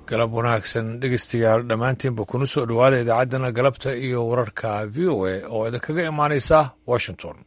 galab wanaagsan dhegeystayaal dhammaantiinba kuna soo dhowaada idaacaddana galabta iyo wararka v o a oo idinkaga imaanaysa washington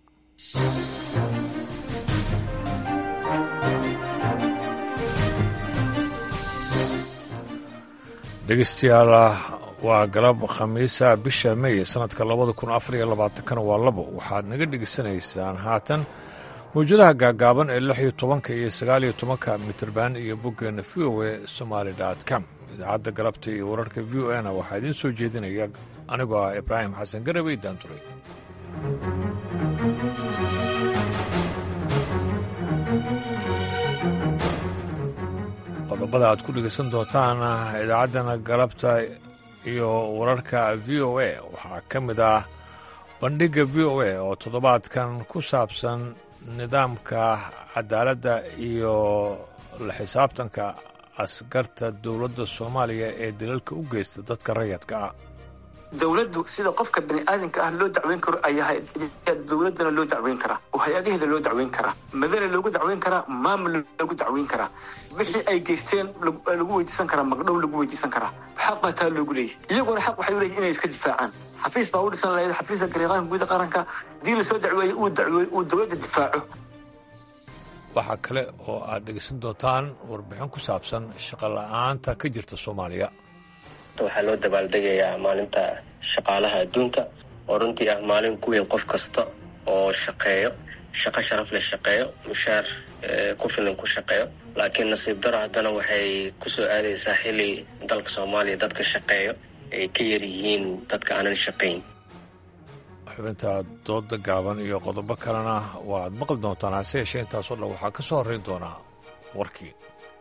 dhegeystayaal waa galab khamiisa bisha mey sanadka labada kun afar iyo labaatankana waa labo waxaad naga dhegeysanaysaan haatan mawjadaha gaagaaban ee lix iyo tobanka iyo sagaal iyo tobanka mitrban iyo boggeena v o a somaali dot com idaacadda galabta iyo wararka v o a na waxaa idiin soo jeedinaya anigoo ah ibraahim xasan garabey daanduray qodobada aad ku dhegeysan doontaan idaacaddana galabta iyo wararka v o a waxaa ka mid ah bandhigga v o a oo toddobaadkan ku saabsan nidaamka cadaaladda iyo la xisaabtanka askarta dowladda soomaaliya ee dalalka u geysta dadka rayadka ah dowladdu sida qofka bani aadamka ah loo dacweyn karo ayaa dowladdana loo dacweyn karaa oo hay-adaheeda loo dacweyn karaa madana loogu dacweyn karaa maamul loogu dacweyn karaa wixii ay geysteen lagu weydiisan karaa magdhow lagu weydiisan karaa xaq baa taa loogu leeyahy iyaguna xaq waxay u leeyihin inay iska difaacaan xafiis baa u dhisan lahayd xafiiska gariiqaanka guuda qaranka dii la soo dacweeyey uu dacweey uu dowladda difaaco waxaa kale oo aad dhegeysan doontaan warbixin ku saabsan shaqo la-aanta ka jirta soomaaliya waxaa loo dabaaldegayaa maalinta shaqaalaha adduunka oo runtii ah maalin ku weyn qof kasta oo shaqeeyo shaqo sharaf leh shaqeeyo mushaar ku filan ku shaqeeyo laakiin nasiib daro haddana waxay kusoo aadaysaa xili dalka soomaaliya dadka shaqeeyo ay ka yar yihiin dadka aanan shaqayn xubinta dooda gaaban iyo qodobo kalena waaad maqli doontaan hase yeeshee intaasoo dhan waxaa ka soo horrayn doonaa warkii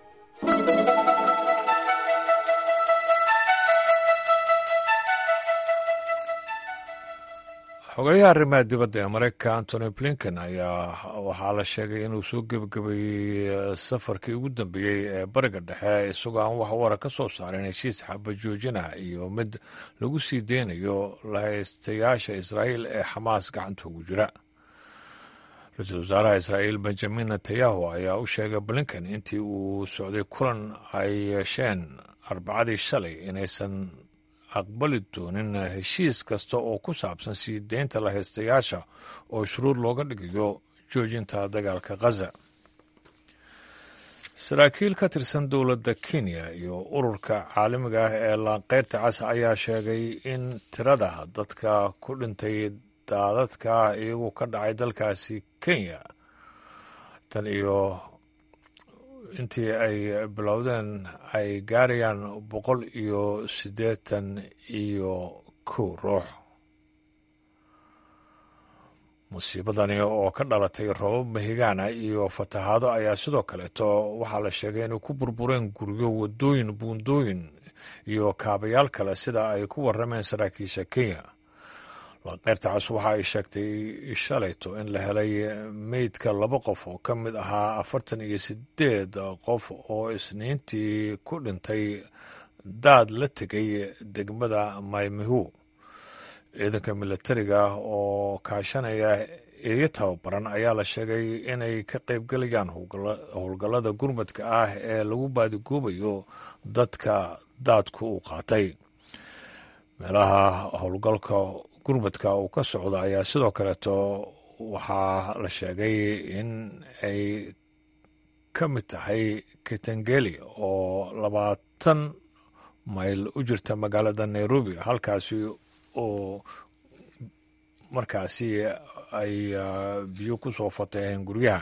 xogayaha arrimaha dibadda ee maraykanka antony blinken ayaa waxaa la sheegay inuu soo gebagabeeyey safarkii ugu dambeeyey ee bariga dhexe isagoo aan wax wara ka soo saarin heshiis xabajoojina iyo mid lagu sii deynayo lahaystayaasha israa'iil ee xamaas gacanta ugu jira ra-iisul wasaaraha israa'iil benjamin netanyahu ayaa u sheegay blinken intii uu socday kulan ay yeesheen arbacadii shalay inaysan aqbali doonin heshiis kasta oo ku saabsan sii deynta lahaystayaasha oo shuruud looga dhigayo joojinta dagaalka khaza saraakiil ka tirsan dowladda kenya iyo ururka caalamiga ah ee laanqeyrta cas ayaa sheegay in tirada dadka ku dhintay daadadka iyagu ka dhacay dalkaasi kenya tan iyo intii ay bilowdeen ay gaarayaan boqol iyo siddeetan iyo kow ruux musiibadani oo ka dhalatay roobab mahigaana iyo fatahaado ayaa sidoo kaleeto waxaa la sheegay inay ku burbureen guryo waddooyin buundooyin iyo kaabayaal kale sida ay ku warrameen saraakiisha kenya laqeyrta cas waxa ay sheegtay shalayto in la helay meydka laba qof oo ka mid ahaa afartan iyo sideed qof oo isniintii ku dhintay daad la tegay degmada maymihu ciidanka milatariga oo kaashanaya eeyo tababaran ayaa la sheegay inay ka qaybgelayaan howlgallada gurmadka ah ee lagu baadigoobayo dadka daadku uu qaatay meelaha howlgalka gurmadka uu ka socda ayaa sidoo kaleeto waxaa la sheegay in ay ka mid tahay kitangeli oo labaatan mayl u jirta magaalada nairobi halkaasi oo markaasi ay biyo ku soo fataheen guryaha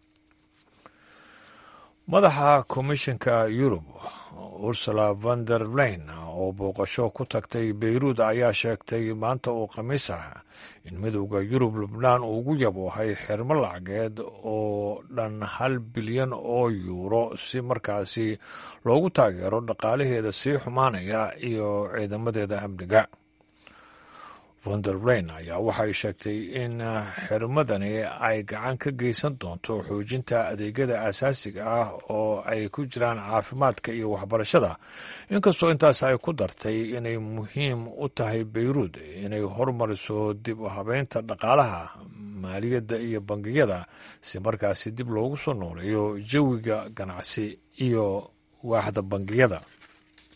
madaxa komishinka yurub ursula van der leyn oo booqasho ku tagtay beyruud ayaa sheegtay maanta oo khamiis ah in midowda yurub lubnaan uu ugu yaboohay xirmo lacageed oo dhan hal bilyan oo yuuro si markaasi loogu taageero dhaqaalaheeda sii xumaanaya iyo ciidamadeeda amniga von der leyn ayaa waxay sheegtay in xirmadani ay gacan ka geysan doonto xoojinta adeegyada asaasiga ah oo ay ku jiraan caafimaadka iyo waxbarashada inkastoo intaas ay ku dartay inay muhiim u tahay beyruud inay hormariso dib u habeynta dhaqaalaha maaliyadda iyo bangiyada si markaasi dib loogu soo nooleeyo jawiga ganacsi iyo waaxda bangiyada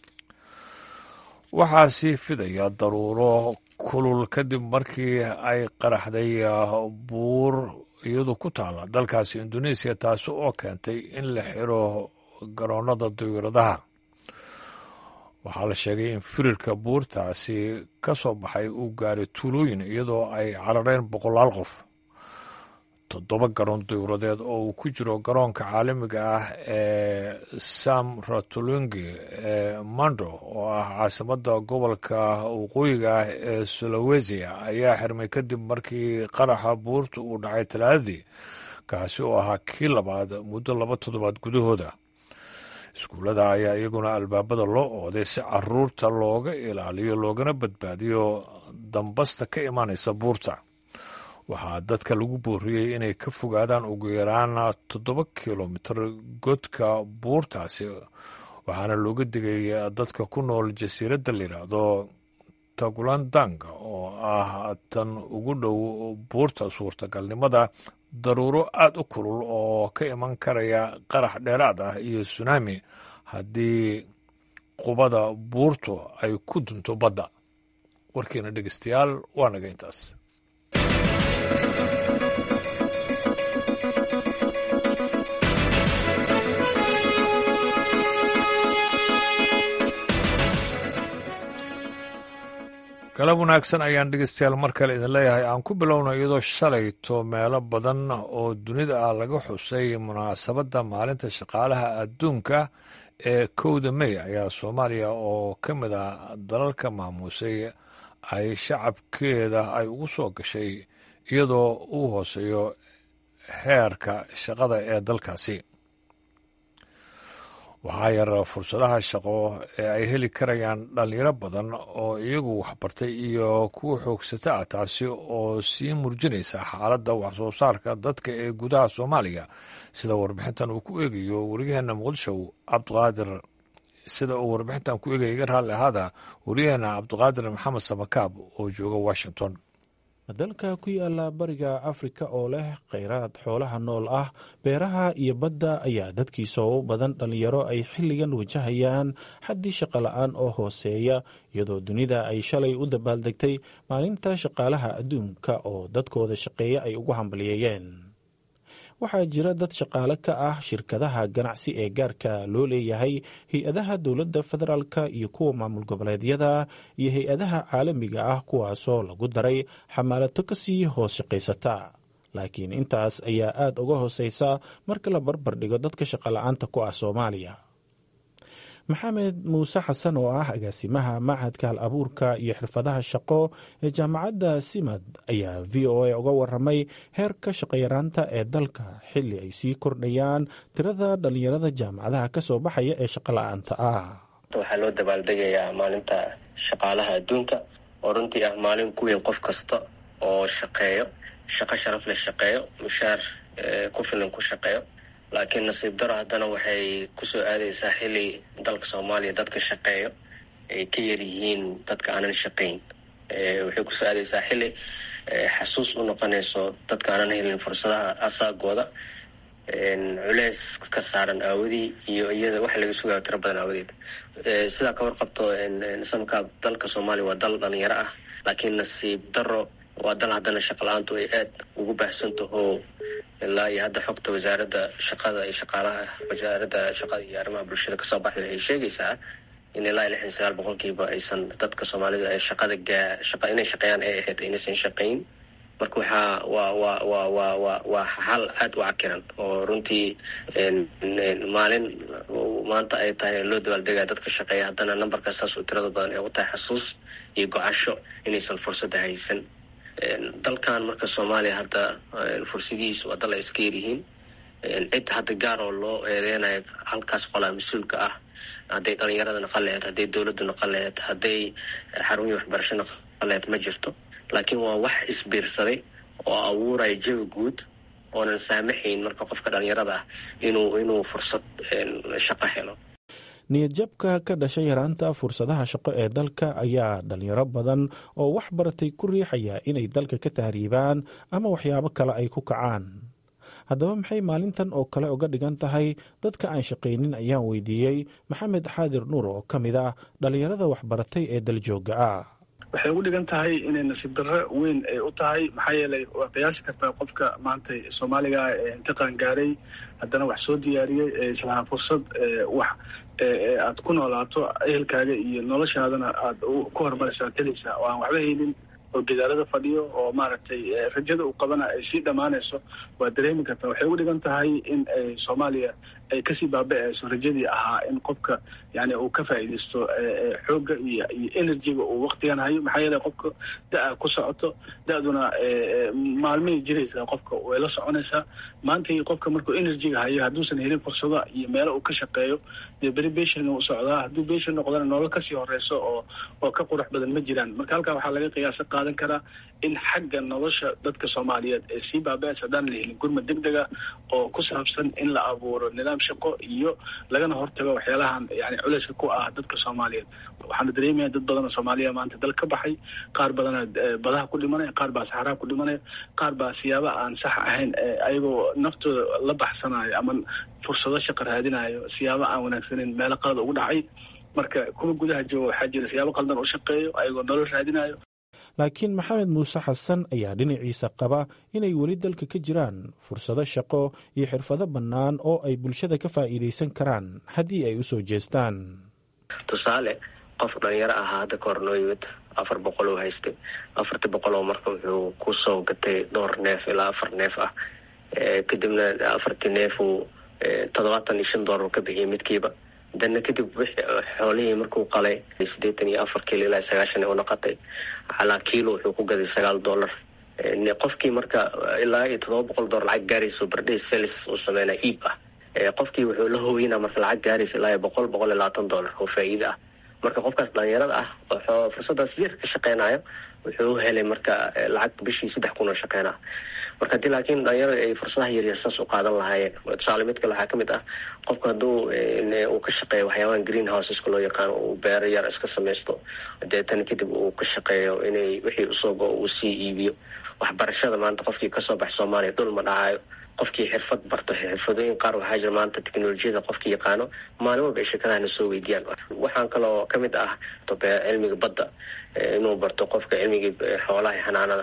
waxaa sii fidaya daruuro kulul kadib markii ay qaraxday buur iyadu ku taala dalkaasi indoneesiya taasi oo keentay in la xiro garoonnada dawiradaha waxaa la sheegay in firirka buurtaasi ka soo baxay uu gaaray tuulooyin iyadoo ay carareen boqolaal qof toddoba garoon dawradeed oo uu ku jiro garoonka caalamiga ah ee sam ratulungi ee mando oo ah caasimadda gobolka waqooyiga ah ee sulawesiya ayaa xirmay kadib markii qaraxa buurta uu dhacay talaadadii kaasi oo ahaa kii labaad muddo laba toddobaad gudahooda iskuullada ayaa iyaguna albaabada loo ooday si caruurta looga ilaaliyo loogana badbaadiyo dambasta ka imanaysa buurta waxaa dadka lagu booriyey inay ka fogaadaan ugu yaraan toddoba kilomitir godka buurtaasi waxaana looga digay dadka ku nool jasiiradda la yidhaahdo tagulandanga oo ah tan ugu dhow buurta suurtagalnimada daruuro aada u kulul oo ka iman karaya qarax dheeraad ah iyo sunaami haddii qubada buurtu ay ku dunto badda warkiina dhegeystayaal waa naga intaas galab wanaagsan ayaan dhegeystayaal mar kale idin leeyahay aan ku bilowna iyadoo shalayto meelo badan oo dunida ah laga xusay munaasabadda maalinta shaqaalaha adduunka ee kowda mey ayaa soomaaliya oo ka mid ah dalalka maamuusay ay shacabkeeda ay ugu soo gashay iyadoo uu hooseeyo heerka shaqada ee dalkaasi waxaa yar fursadaha shaqo ee ay heli karayaan dhalinyaro badan oo iyagu waxbartay iyo kuwa xoogsata ah taasi oo sii murjinaysa xaaladda waxsoo saarka dadka ee gudaha soomaaliya sida warbixintan uu ku eegayo waryaheena muqdisho cabdiqaadir sida uu warbixintan ku eegaya iga raalli ahaada waryaheena cabdiqaadir maxamed samakaab oo jooga washington dalka ku yaala bariga afrika oo leh kheyraad xoolaha nool ah beeraha iyo badda ayaa dadkiisa u badan dhallinyaro ay xilligan wajahayaan xaddii shaqo la-aan oo hooseeya iyadoo dunida ay shalay u dabaaldegtay maalinta shaqaalaha adduunka oo dadkooda shaqeeya ay ugu hambaliyeeyeen waxaa jira dad shaqaale ka ah shirkadaha ganacsi ee gaarka loo leeyahay hay-adaha dowladda federaalka iyo kuwa maamul goboleedyada iyo hay-adaha caalamiga ah kuwaasoo lagu daray xamaalato kasii hoos shaqaysata laakiin intaas ayaa aada uga hooseysa marka la barbar dhigo dadka shaqala-aanta ku ah soomaaliya maxamed muuse xasan oo ah agaasimaha machadka hal abuurka iyo xirfadaha shaqo ee jaamacadda simad ayaa v o a uga waramay heerka shaqayaraanta ee dalka xilli ay sii kordhayaan tirada dhallinyarada jaamacadaha kasoo baxaya ee shaqo la-aanta ah waxaa loo dabaaldegayaa maalinta shaqaalaha adduunka oo runtii ah maalin ku weyn qof kasta oo shaqeeyo shaqo sharaf leh shaqeeyo mushaar ku filan ku shaqeeyo laakiin nasiib daro haddana waxay kusoo aadaysaa xili dalka soomaaliya dadka shaqeeyo ay ka yar yihiin dadka aanan shaqayn waxay kusoo aadaysaa xili xasuus u noqonayso dadka aanan helin fursadaha asaagooda culeys ka saaran aawadii iyo iyada waxa laga sugayo tiro badan aawadeed sidaa ka warqabto samka dalka soomaaliya waa dal dhalinyaro ah laakiin nasiib daro waa dal haddana shaqala-aantu ay aad ugu baahsantaho ilaa iyo hadda xogta wasaaradda shaqada iyo shaqaalaha wasaaradda shaqada iyo arrimaha bulshada kasoo baxday waxay sheegaysaa in ilaa iyo lixdan sagaal boqolkiiba aysan dadka soomaalida ay shaqada gaa shaqa inay shaqeeyaan ay ahayd inaysan shaqayn marka waxaa waa waa waa waa waa waa hal aada u cakiran oo runtii maalin maanta ay tahay loo dabaaldegaya dadka shaqeeya haddana numberka saas oo tirada badan ee u tahay xasuus iyo go-asho inaysan fursadda haysan dalkan marka soomaaliya hadda fursadihiis waa dal ay iska yaryihiin cid hadda gaar oo loo eedeynayo halkaas qolaa mas-uulka ah hadday dhalinyarada naqan laheyd hadday dowladda naqan laheyd hadday xarumihii waxbarasho naqan laheyd ma jirto laakiin waa wax isbiirsaday oo abuuraya jawi guud oonan saamaxayn marka qofka dhalinyarada ah inuu inuu fursad shaqo helo niyadjabka ka dhashay yaraanta fursadaha shaqo ee dalka ayaa dhalinyaro badan oo wax baratay ku riixaya inay dalka ka tahriibaan ama waxyaabo kale ay ku kacaan haddaba maxay maalintan oo kale uga dhigan tahay dadka aan shaqaynin ayaan weydiiyey maxamed xaadir nuur oo ka mid ah dhallinyarada waxbaratay ee daljooga ah waxay ugu dhigan tahay inay nasiib darro weyn ay u tahay maxaa yeelay waa qiyaasi kartaa qofka maanta soomaaliga ah ee intiqaan gaaray haddana wax soo diyaariyey ee islahaa fursad wax aad ku noolaato ehelkaaga iyo noloshaadana aad ku horumaraysa ad helaysaa oo aan waxba haynin oo gidaarada fadhiyo oo maaragtay rajada uu qabana ay sii dhammaanayso waa dareemi kartaa waxay ugu dhigan tahay in ay soomaaliya ay kasii baaba-ayso rajadii ahaa in qofka yani uu ka faa'iidaysto xoogga iyo iyo enerjiga uu waktigan hayo maxaa yeele qofka da-a ku socoto da-duna maalmay jiraysaa qofka way la soconaysaa maantai qofka markuu enerjiga hayo hadduusan helin fursado iyo meelo uu ka shaqeeyo dee beri beshin u socdaa hadduu beshin noqdana nolol kasii horeyso oo oo ka qurux badan ma jiraan marka halkaa waxaa laga qiyaasa qaadan karaa in xagga nolosha dadka soomaaliyeed ee sii baaba-aysa haddaan la helin gurmad deg dega oo ku saabsan in la abuuro nidaam shaqo iyo lagana hortago waxyaalahan yani culeyska ku ah dadka soomaaliyeed waxaana dareemaya dad badanoo soomaaliya maanta dal ka baxay qaar badana badaha ku dhimanaya qaar baa saxaraha ku dhimanaya qaar baa siyaaba aan sax ahayn ayagoo naftooda la baxsanayo ama fursado shaqa raadinayo siyaaba aan wanaagsaneyn meelo qalada ugu dhacay marka kuwa gudaha jooga waxaa jira siyaabo qaldan u shaqeeyo ayagoo nolol raadinayo laakiin maxamed muuse xasan ayaa dhinaciisa qaba inay weli dalka ka jiraan fursado shaqo iyo xirfado bannaan oo ay bulshada ka faa'iidaysan karaan haddii ay u soo jeestaan tusaale qof dhalinyaro ahaa hadda ka hor noo yimid afar boqol oo haystay afartii boqol oo marka wuxuu ku soo gatay dhowr neef ilaa afar neef ah kadibna afartii neef uu toddobaatan iyo shan doolar ka bixiyay midkiiba dana kadib xoolihii markuu qalay siddeetan iyo afar kiilo ilaa sagaashan u noqotay calaa kiilo wuxuu ku gaday sagaal dollar qofkii marka ilaa iyo toddoba boqol dollar lacag gaarayso bardhay selis uu sameynaa iib ah qofkii wuxuu la hooyinaa marka lacag gaaraysa ilaa iyo boqol boqol iyo labaatan dollar oo faa'iida ah marka qofkaas dhalinyarada ah wuxuu fursadaas yar ka shaqeynayo wuxuu helay marka lacag bishii saddex kun oo shaqeynaa marka hadii laakiin dhalinyarada ay fursadaha yaryar saas u qaadan lahaayeen tusaale mid kale waxaa kamid ah qofka hadduu uu ka shaqeeyo waxyaabahan green houseska loo yaqaano uu beero yar iska samaysto deetana kadib uu ka shaqeeyo inay wixii usoo go uu sii iibiyo waxbarashada maanta qofkii kasoo bax soomaaliya dhul ma dhacayo qofkii xirfad barto xirfadooyin qaar waxaa jira maanta teknolojiyada qofkii yaqaano maalin walba ay shirkadahana soo weydiiyaan waxaan kaloo kamid ah cilmiga badda inuu barto qofka cilmigii xoolaha xanaanada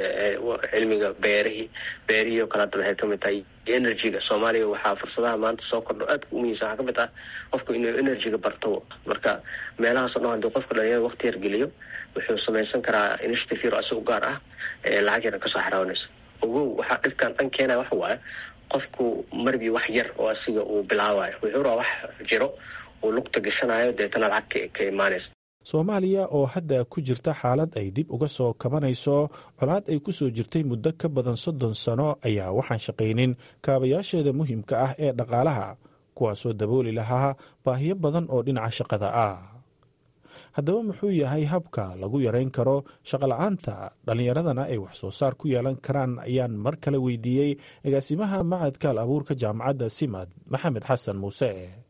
cilmiga beerihii beerihii oo kale hadda waxay kamid tahay energyga soomaaliya waxaa fursadaha maanta soo kordho aadka u muhiimsan waxaa kamid ah qofku inuu energyga barto marka meelahaas o dhan hadii qofka dhalinyarada waqti yar geliyo wuxuu samaysan karaa initiative yar asigu gaar ah lacag yaran kasoo xaraawanayso ogow waxaa dhibkan dhan keenaya waxa waaye qofku marbii wax yar oo asiga uu bilaabayo wuxuu rabaa wax jiro uu lugta gashanayo deetana lacag ka imaanaysa soomaaliya oo hadda ku jirta xaalad ay dib uga soo kabanayso colaad ay ku soo jirtay muddo ka badan soddon sano ayaa waxaan shaqaynin kaabayaasheeda muhiimka ah ee dhaqaalaha kuwaasoo dabooli lahaa baahiyo badan oo dhinaca shaqada ah haddaba muxuu yahay habka lagu yarayn karo shaqola'aanta dhallinyaradana ay wax soo saar ku yeelan karaan ayaan mar kale weydiiyey agaasimaha macadka al abuurka jaamacadda simad maxamed xasan muuse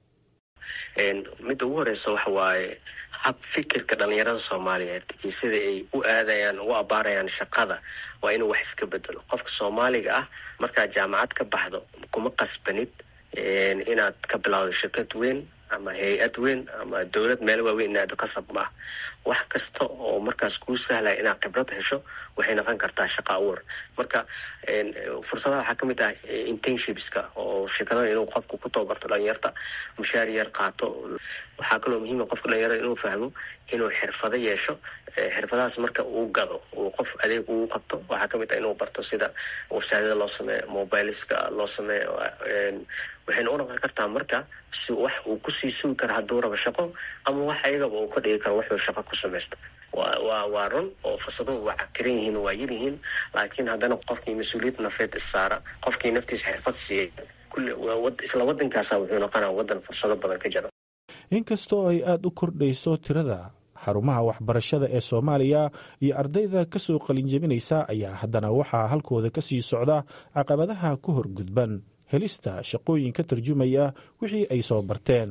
midda ugu horeysa waxa waaye hab fikirka dhalinyarada soomaaliyeed iyo sida ay u aadayaan u abaarayaan shaqada waa inuu wax iska bedelo qofka soomaaliga ah markaad jaamacad ka baxdo kuma qasbanid inaad ka bilowdo shirkad weyn ama hay-ad weyn ama dowlad meel waaweyn inaad qasab ma ah wax kasta oo markaas kuu sahlaya inaad khibrad hesho waxay noqon kartaa shaqa abuur marka fursadaha waxaa kamid ah internshipska oo shirkadada inuu qofku ku tababarto dhalinyarta mushaar yar qaato waxaa kaloo muhiima qofka dhalinyarada inuu fahmo inuu xirfado yeesho xirfadahaas marka uu gado uu qof adeeg uu qabto waxaa kamid ah inuu barto sida websaadada loo sameeyo mobileska loo sameeyo waxayna u noqon kartaa marka si wax uu kusii sugi karo hadduu rabo shaqo ama wax ayagaba uu ka dhigi karo wuxuu shaqo ku samaysto wa waa waa run oo fursaduhu waa cakiran yihiin waa yar yihiin laakiin haddana qofkii mas-uuliyad nafeed issaara qofkii naftiisa xirfad siiyey kulli isla waddankaasa wuxuu noqonaa waddan fursado badan ka jira inkastoo ay aada u kordhayso tirada xarumaha waxbarashada ee soomaaliya iyo ardayda ka soo qalinjebinaysa ayaa haddana waxaa halkooda ka sii socda caqabadaha ku horgudban helista shaqooyin ka tarjumaya wixii ay soo barteen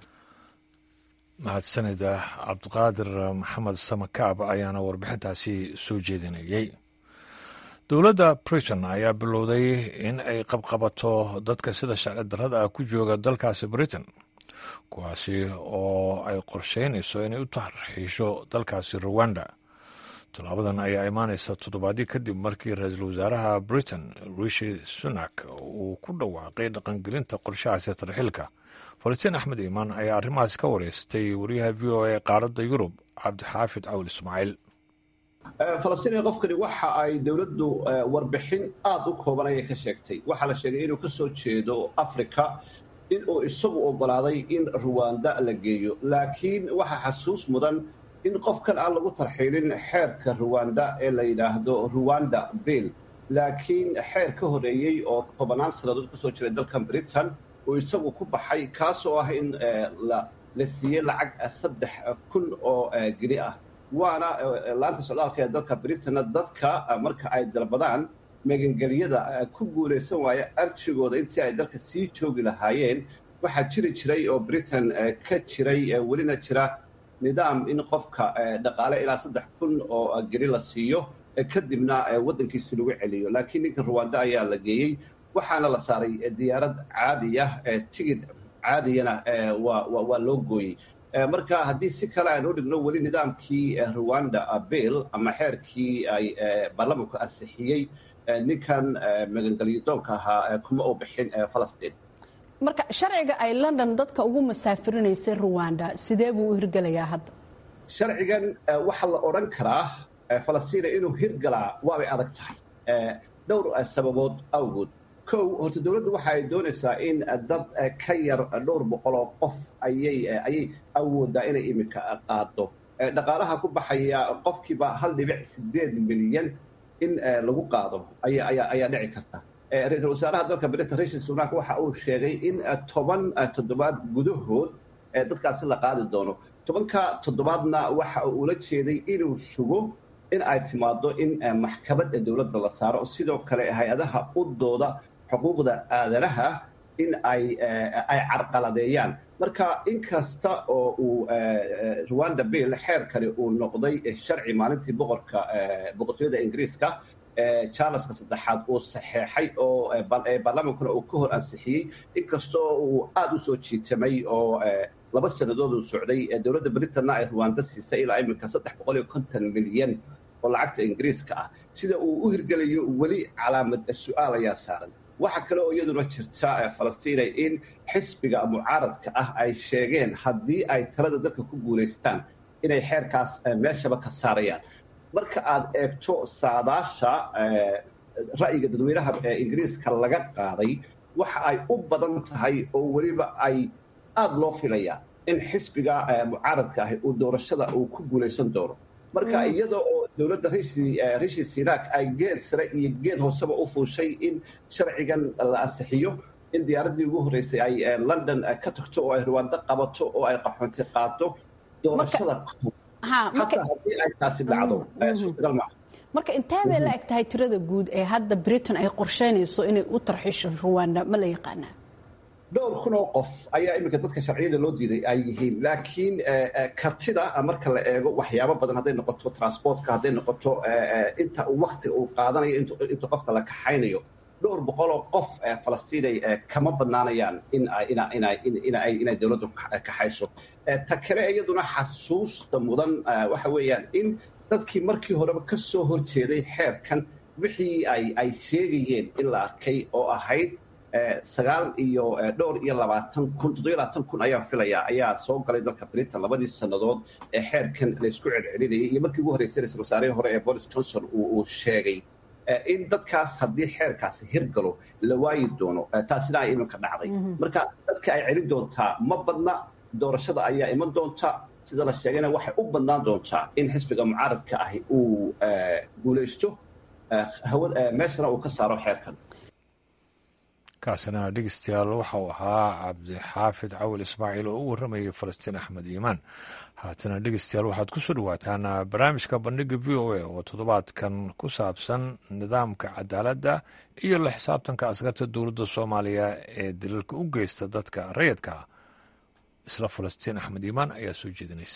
mahadsanida cabdiqaadir maxamed samakaab ayaana warbixintaasi soo jeedinayey dowladda britain ayaa bilowday in ay qabqabato dadka sida sharci darrada ah ku jooga dalkaasi britain kuwaasi oo ay qorsheynayso inay u tarxiisho dalkaasi ruwanda tallaabadan ayaa imaanaysa toddobaadyo kadib markii ra-iisul wasaaraha britain rishi sunak uu ku dhawaaqay dhaqangelinta qorshahaasi tarxiilka falastiin axmed iimaan ayaa arrimahaas ka wareystay wariyaha v o a qaaradda yurub cabdixaafid cawl ismaaciil falastiin qofkani waxa ay dowladdu warbixin aada u kooban ayay ka sheegtay waxaa la sheegay inuu ka soo jeedo africa in uu isagu oggolaaday in ruwanda la geeyo laakiin waxaa xasuus mudan in qofkan aan lagu tarxiilin xeerka ruwanda ee la yidhaahdo ruwanda bill laakiin xeer ka horeeyey oo tobannaan sannadood kasoo jiray dalkan britain uu isagu ku baxay kaasoo ah in la siiyey lacag saddex kun oo geni ah waana laanta socdaalka ee dalka britain dadka marka ay dalbadaan magangelyada ku guulaysan waaya arjigooda intii ay dalka sii joogi lahaayeen waxaa jiri jiray oo britain ka jiray welina jira nidaam in qofka dhaqaale ilaa saddex kun oo geni la siiyo kadibna waddankiisi lagu celiyo laakiin ninka ruwanda ayaa la geeyey waxaana la saaray diyaarad caadiya tigid caadiyana waa loo gooyey marka haddii si kale aan u dhigno weli nidaamkii ruwanda bill ama xeerkii ay baarlamanku ansixiyey ninkan magangelyadoonka ahaa kuma u bixin falastiin marka sharciga ay london dadka ugu masaafirinaysay ruwanda sidee buu u hirgelayaa hadda sharcigan waxaa la odhan karaa falastiina inuu hirgalaa waabay adag tahay dhowr sababood awgood kow horta dowladdu waxa ay doonaysaa in dad ka yar dhowr boqol oo qof ayay ayay awoodaa inay iminka qaado dhaqaalaha ku baxaya qofkiiba hal dhibic sideed milyan in lagu qaado ayaa ayaa ayaa dhici karta ra-iisul wasaaraha dalka britain rishi sunak waxa uu sheegay in toban toddobaad gudahood dadkaasi la qaadi doono tobanka toddobaadna waxa uu ula jeeday inuu sugo in ay timaado in maxkamadda dowladda la saaro sidoo kale hay-adaha u dooda xuquuqda aadanaha in ay ay carqaladeeyaan marka inkasta oo uu ruwanda bill xeerkani uu noqday sharci maalintii boqorka boqortooyada ingiriiska charleska saddexaad uu saxeexay oo baarlamaankuna uu ka hor ansixiyey inkastoo uu aada u soo jiitamay oo laba sannadood uu socday dowladda britanna ay ruwanda siisay ilaa iminka saddex boqol iyo konton milyan oo lacagta ingiriiska ah sida uu u hirgelayo weli calaamad su-aal ayaa saaran waxaa kale oo iyaduna jirta falastiina in xisbiga mucaaradka ah ay sheegeen haddii ay talada dalka ku guulaystaan inay xeerkaas meeshaba ka saarayaan marka aad eegto saadaasha ra'yiga dadweynaha ingiriiska laga qaaday waxa ay u badan tahay oo weliba ay aada loo filayaa in xisbiga mucaaradka ahi uu doorashada uu ku guulaysan doono marka iyada oo dowladda rishi sinak ay geed sare iyo geed hooseba u fuushay in sharcigan la ansixiyo in diyaaraddii ugu horreysay ay london ka tagto oo ay ruwaando qabato oo ay qaxoonti qaado doorashada xataa haddii ay taasi dhacdo suurtagal maaha marka intee bay la eg tahay tirada guud ee hadda britain ay qorsheynayso inay u tarxisho ruwanda ma la yaqaanaa dhowr kun oo qof ayaa iminka dadka sharciyada loo diiday ay yihiin laakiin kartida marka la eego waxyaabo badan hadday noqoto transportka hadday noqoto inta waktiga uu qaadanayo inta qofka la kaxaynayo dhowr boqoloo qof falastiinay kama badnaanayaan in inay dowladdu kaxayso ta kale iyaduna xasuusta mudan waxa weeyaan in dadkii markii horeba ka soo horjeeday xeerkan wixii ay sheegayeen in la arkay oo ahayd sagaal iyo dhowr iyo labaatan kun toddobiyo labaatan kun ayaan filayaa ayaa soo galay dalka britain labadii sannadood ee xeerkan laysku celcelinayay iyo markii ugu horreysay ra-isul wasaarihii hore ee boris johnson uu sheegay in dadkaas haddii xeerkaasi hirgalo la waayi doono taasina ay iminka dhacday marka dadka ay celin doontaa ma badna doorashada ayaa iman doonta sida la sheegayna waxay u badnaan doontaa in xisbiga mucaaradka ahi uu guulaysto meeshana uu ka saaro xeerkan kaasina dhegeystayaal waxa uu ahaa cabdixaafid cawil ismaaciil oo u warramayay falastiin axmed iimaan haatana dhegeystayaal waxaad ku soo dhawaataan barnaamijka bandhiga v o a oo toddobaadkan ku saabsan nidaamka cadaaladda iyo la xisaabtanka askarta dowladda soomaaliya ee daliilka u geysta dadka rayidka isla falastiin axmed iimaan ayaa soo jeedinaysa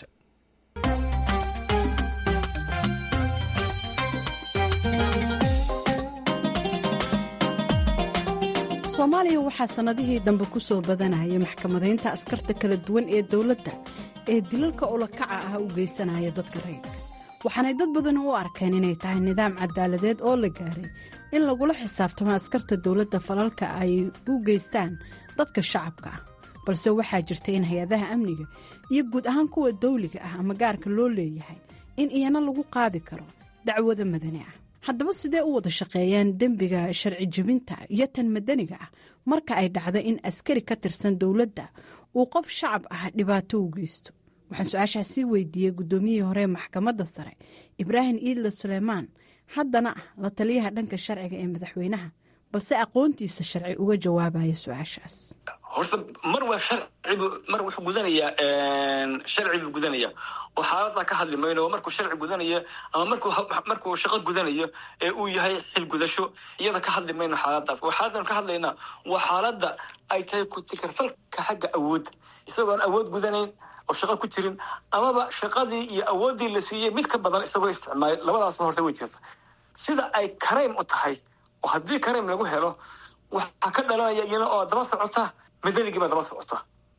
soomaaliya waxaa sannadihii dambe ku soo badanaya maxkamadaynta askarta kala duwan ee dowladda ee dilalka ulakaca ah u geysanaya dadka rayidka waxaanay dad badan u arkeen inay tahay nidaam cadaaladeed oo la gaaray in lagula xisaabtamo askarta dowladda falalka ay u geystaan dadka shacabka ah balse waxaa jirta in hay-adaha amniga iyo guud ahaan kuwa dawliga ah ama gaarka loo leeyahay in iyana lagu qaadi karo dacwada madani ah haddaba sidee u wada shaqeeyaan dembiga sharci jebinta iyo tan madaniga ah marka ay dhacdo in askari ka tirsan dowladda uu qof shacab ah dhibaato u geysto waxaan su-aashaas sii weydiiyey guddoomiyihii hore maxkamadda sare ibraahim iidle suleymaan haddana ah la taliyaha dhanka sharciga ee madaxweynaha balse aqoontiisa sharci uga jawaabaya su-aashaas horta mar waa sharcibu mar wuxuu gudanayaa sharci buu gudanaya oo xaaladaa ka hadli mayno oo markuu sharci gudanayo ama markuu markuu shaqo gudanayo ee uu yahay xil gudasho iyada ka hadli mayno xaaladaas waa xaaladan ka hadlaynaa waa xaaladda ay tahay ku-tikarfalka xagga awoodda isagoon awood gudanayn oo shaqo ku jirin amaba shaqadii iyo awooddii la siiyey mid ka badan isagoo isticmaalay labadaasba horta way jirta sida ay karaym u tahay oo haddii karaym lagu helo waxaa ka dhalanaya iyana oo daba socota madanigii baa daba socota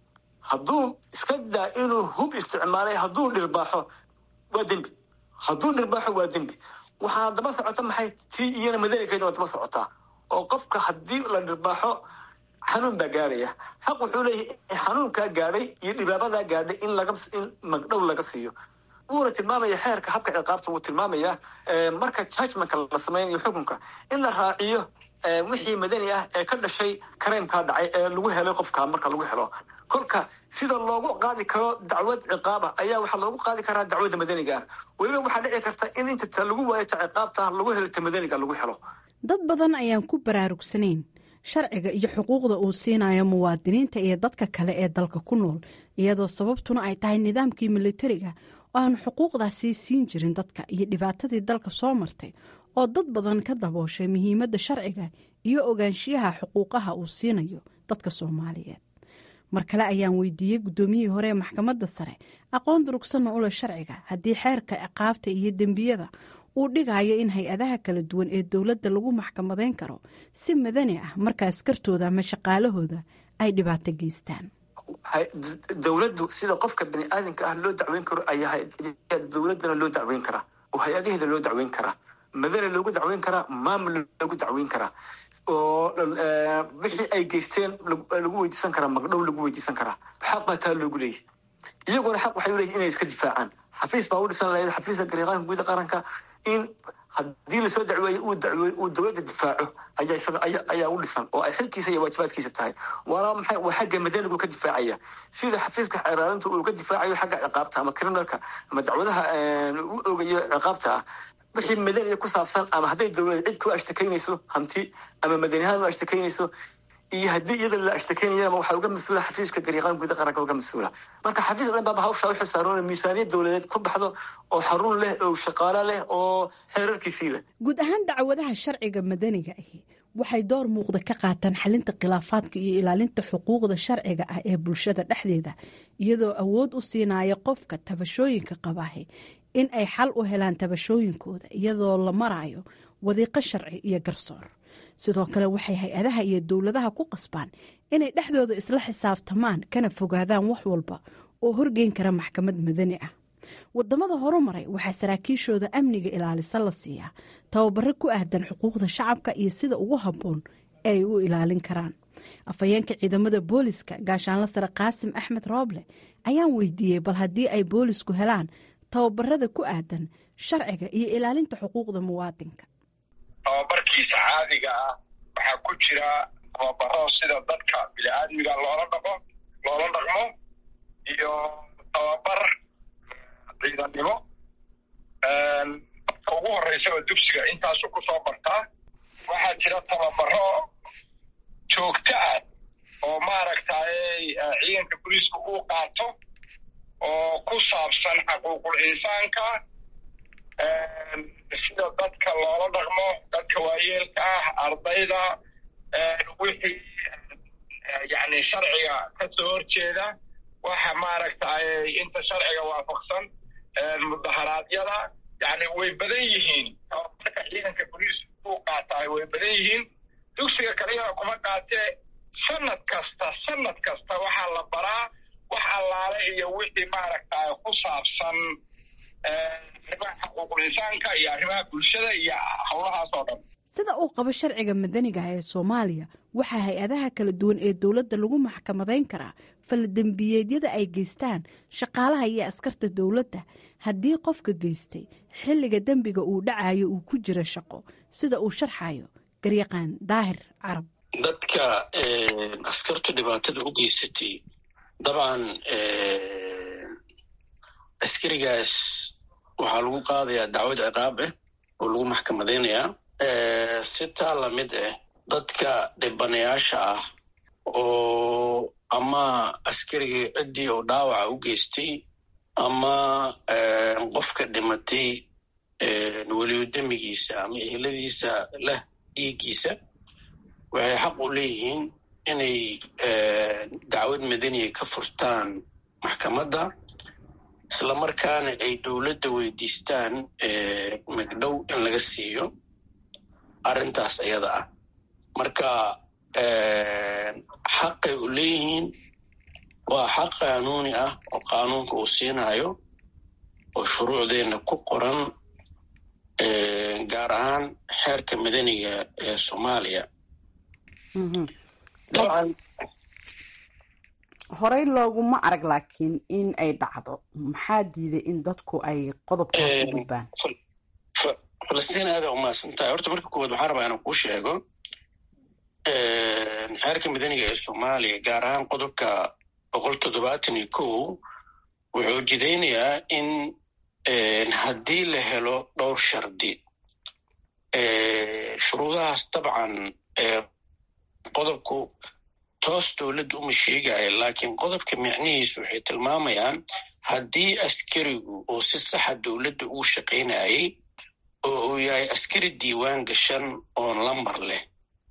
hadduu iska daa inuu hub isticmaalay hadduu dhirbaaxo waa dembi hadduu dhirbaaxo waa dembi waxaana daba socota maxay tii iyana madanigeeda waa daba socotaa oo qofka haddii la dhirbaaxo xanuun baa gaadhaya xaq wuxuu leeyahay xanuunkaa gaadhay iyo dhibaabadaa gaadhay in laga in magdhow laga siiyo wuuna tilmaamaya xeerka habka ciqaabta wuu tilmaamayaa marka judgmentka la sameynayo xukunka in la raaciyo wixii madani ah ee ka dhashay kareymkaa dhacay ee lagu helay qofka marka lagu helo kolka sida loogu qaadi karo dacwad ciqaaba ayaa waxaa loogu qaadi karaa dacwadda madaniga ah weliba waxaa dhici karta in inta ta lagu waayo ta ciqaabta lagu helo ta madaniga lagu helo dad badan ayaan ku baraarugsanayn sharciga iyo xuquuqda uu siinayo muwaadiniinta iyo dadka kale ee dalka ku nool iyadoo sababtuna ay tahay nidaamkii militariga oo aanu xuquuqdaasi siin jirin dadka iyo dhibaatadii dalka soo martay oo dad badan ka dabooshay muhiimadda sharciga iyo ogaanshiyaha xuquuqaha uu siinayo dadka soomaaliyeed mar kale ayaan weydiiyey guddoomiyihii hore ee maxkamadda sare aqoon durugsanna u leh sharciga haddii xeerka ciqaabta iyo dembiyada uu dhigayo in hay-adaha kala duwan ee dowladda lagu maxkamadayn karo si madani ah marka askartooda ama shaqaalahooda ay dhibaato geystaan dowladdu sida qofka bani aadamka ah loo dacweyn karo ayaa dowladdana loo dacweyn karaa oo hay-adaheeda loo dacweyn karaa madana loogu dacweyn karaa maamul loogu dacweyn karaa oo wixii ay geysteen lagu weydiisan karaa magdhow lagu weydiisan karaa xaq baa taa loogu leeyahy iyaguna xaq waxay uleeyihin inay iska difaacaan xafiis baa u dhisan lahayd xafiiska gariiqaanka guuda qaranka in haddii lasoo dacweeyo uu dacweey uu dowladda difaaco ayaa isaga aya ayaa u dhisan oo ay xilkiisa iyo waajibaadkiisa tahay waana maxay waa xagga madanigu ka difaacaya sida xafiiska xeeraalinta uu ka difaacayo xagga ciqaabta ama criminalka ama dacwadaha u ogayo ciqaabta ah wixii madaniga ku saabsan ama hadday dowlad cid ku ashtakeynayso hanti ama madanihaan u ashtakeynayso iyo haddii iyada la ashtakeynayana waxaa uga mas-uula xafiiska gariiqaan guuda qaranka uga mas-uula marka xafiis dhan baaba hawsha u xilsaaroona miisaaniyad dowladeed ku baxdo oo xarun leh oo shaqaalo leh oo xeerarkiisii leh guud ahaan dacwadaha sharciga madaniga ahi waxay door muuqda ka qaataan xalinta khilaafaadka iyo ilaalinta xuquuqda sharciga ah ee bulshada dhexdeeda iyadoo awood u siinaya qofka tabashooyinka qabaahi in ay xal u helaan tabashooyinkooda iyadoo la marayo wadiiqo sharci iyo garsoor sidoo kale waxay hay-adaha iyo dowladaha ku qasbaan inay dhexdooda isla xisaabtamaan kana fogaadaan wax walba oo horgeyn kara maxkamad madani ah wadamada horumaray waxaa saraakiishooda amniga ilaalisa la siiyaa tababaro ku ahdan xuquuqda shacabka iyo sida ugu habboon ee ay u ilaalin karaan afhayeenka ciidamada booliska gaashaanla sare qaasim axmed rooble ayaan weydiiyey bal haddii ay boolisku helaan tababarada ku aadan sharciga iyo ilaalinta xuquuqda muwaadinka tababarkiisa caadiga ah waxaa ku jira tababaro sida dadka bini-aadmiga loola dhaqo loola dhaqmo iyo tababar ciidannimo dadka ugu horreysaba dugsiga intaasuu ku soo bartaa waxaa jira tababaro joogto ah oo maaragtay ciidanka boliiska uu qaato oo ku saabsan xaquuqul insaanka sida dadka loola dhaqmo dadka waayeelka ah ardayda wixii yani sharciga ka soo horjeeda waxa maaragtay inta sharciga waafaqsan mudaharaadyada yani way badan yihiin tababarka ciidanka boliiska uu qaataay way badan yihiin dugsiga kaliyana kuma qaatee sanad kasta sanad kasta waxaa la baraa wax allaale iyo wixii maaragtay ku saabsan arrimaha xuquuqul insaanka iyo arrimaha bulshada iyo howlahaas oo dhan sida uu qabo sharciga madaniga ee soomaaliya waxaa hay-adaha kala duwan ee dowladda lagu maxkamadayn karaa faladembiyeedyada ay geystaan shaqaalaha iyo askarta dowladda haddii qofka geystay xilliga dembiga uu dhacayo uu ku jiro shaqo sida uu sharxayo garyaqaan daahir carab dadka askartu dhibaatada u geysatay dabcan askarigaas waxaa lagu qaadayaa dacwad ciqaab ah oo lagu maxkamadaynayaa si taa lamid ah dadka dhibanayaasha ah oo ama askarigii ciddii oo dhaawaca u geystay ama qofka dhimatay weliyo demigiisa ama eheladiisa leh dhiiggiisa waxay xaq u leeyihiin inay dacwad madaniya ka furtaan maxkamadda islamarkaana ay dowladda weydiistaan magdhow in laga siiyo arrintaas ayada ah marka xaqay u leeyihiin waa xaq qaanuuni ah oo qaanuunka uu siinayo oo shuruucdeenna ku qoran gaar ahaan xeerka madaniga ee soomaaliya horey looguma arag laakiin in ay dhacdo maxaa diiday in dadku ay qodobkaas u gudbaan falastiin aada umahadsan tahay horta marka koowaad waxaan rabaa inaan kuu sheego xeerka madaniga ee soomaaliya gaar ahaan qodobka boqol toddobaatan iyo kow wuxuu jidaynayaa in haddii la helo dhowr shardi shuruudahaas dabcan qodobku toos dowladda uma sheegaya laakiin qodobka micnihiisu waxay tilmaamayaan haddii askarigu oo si saxa dowladda uu shaqaynayay oo uu yahay askari diiwaan gashan oon lambar leh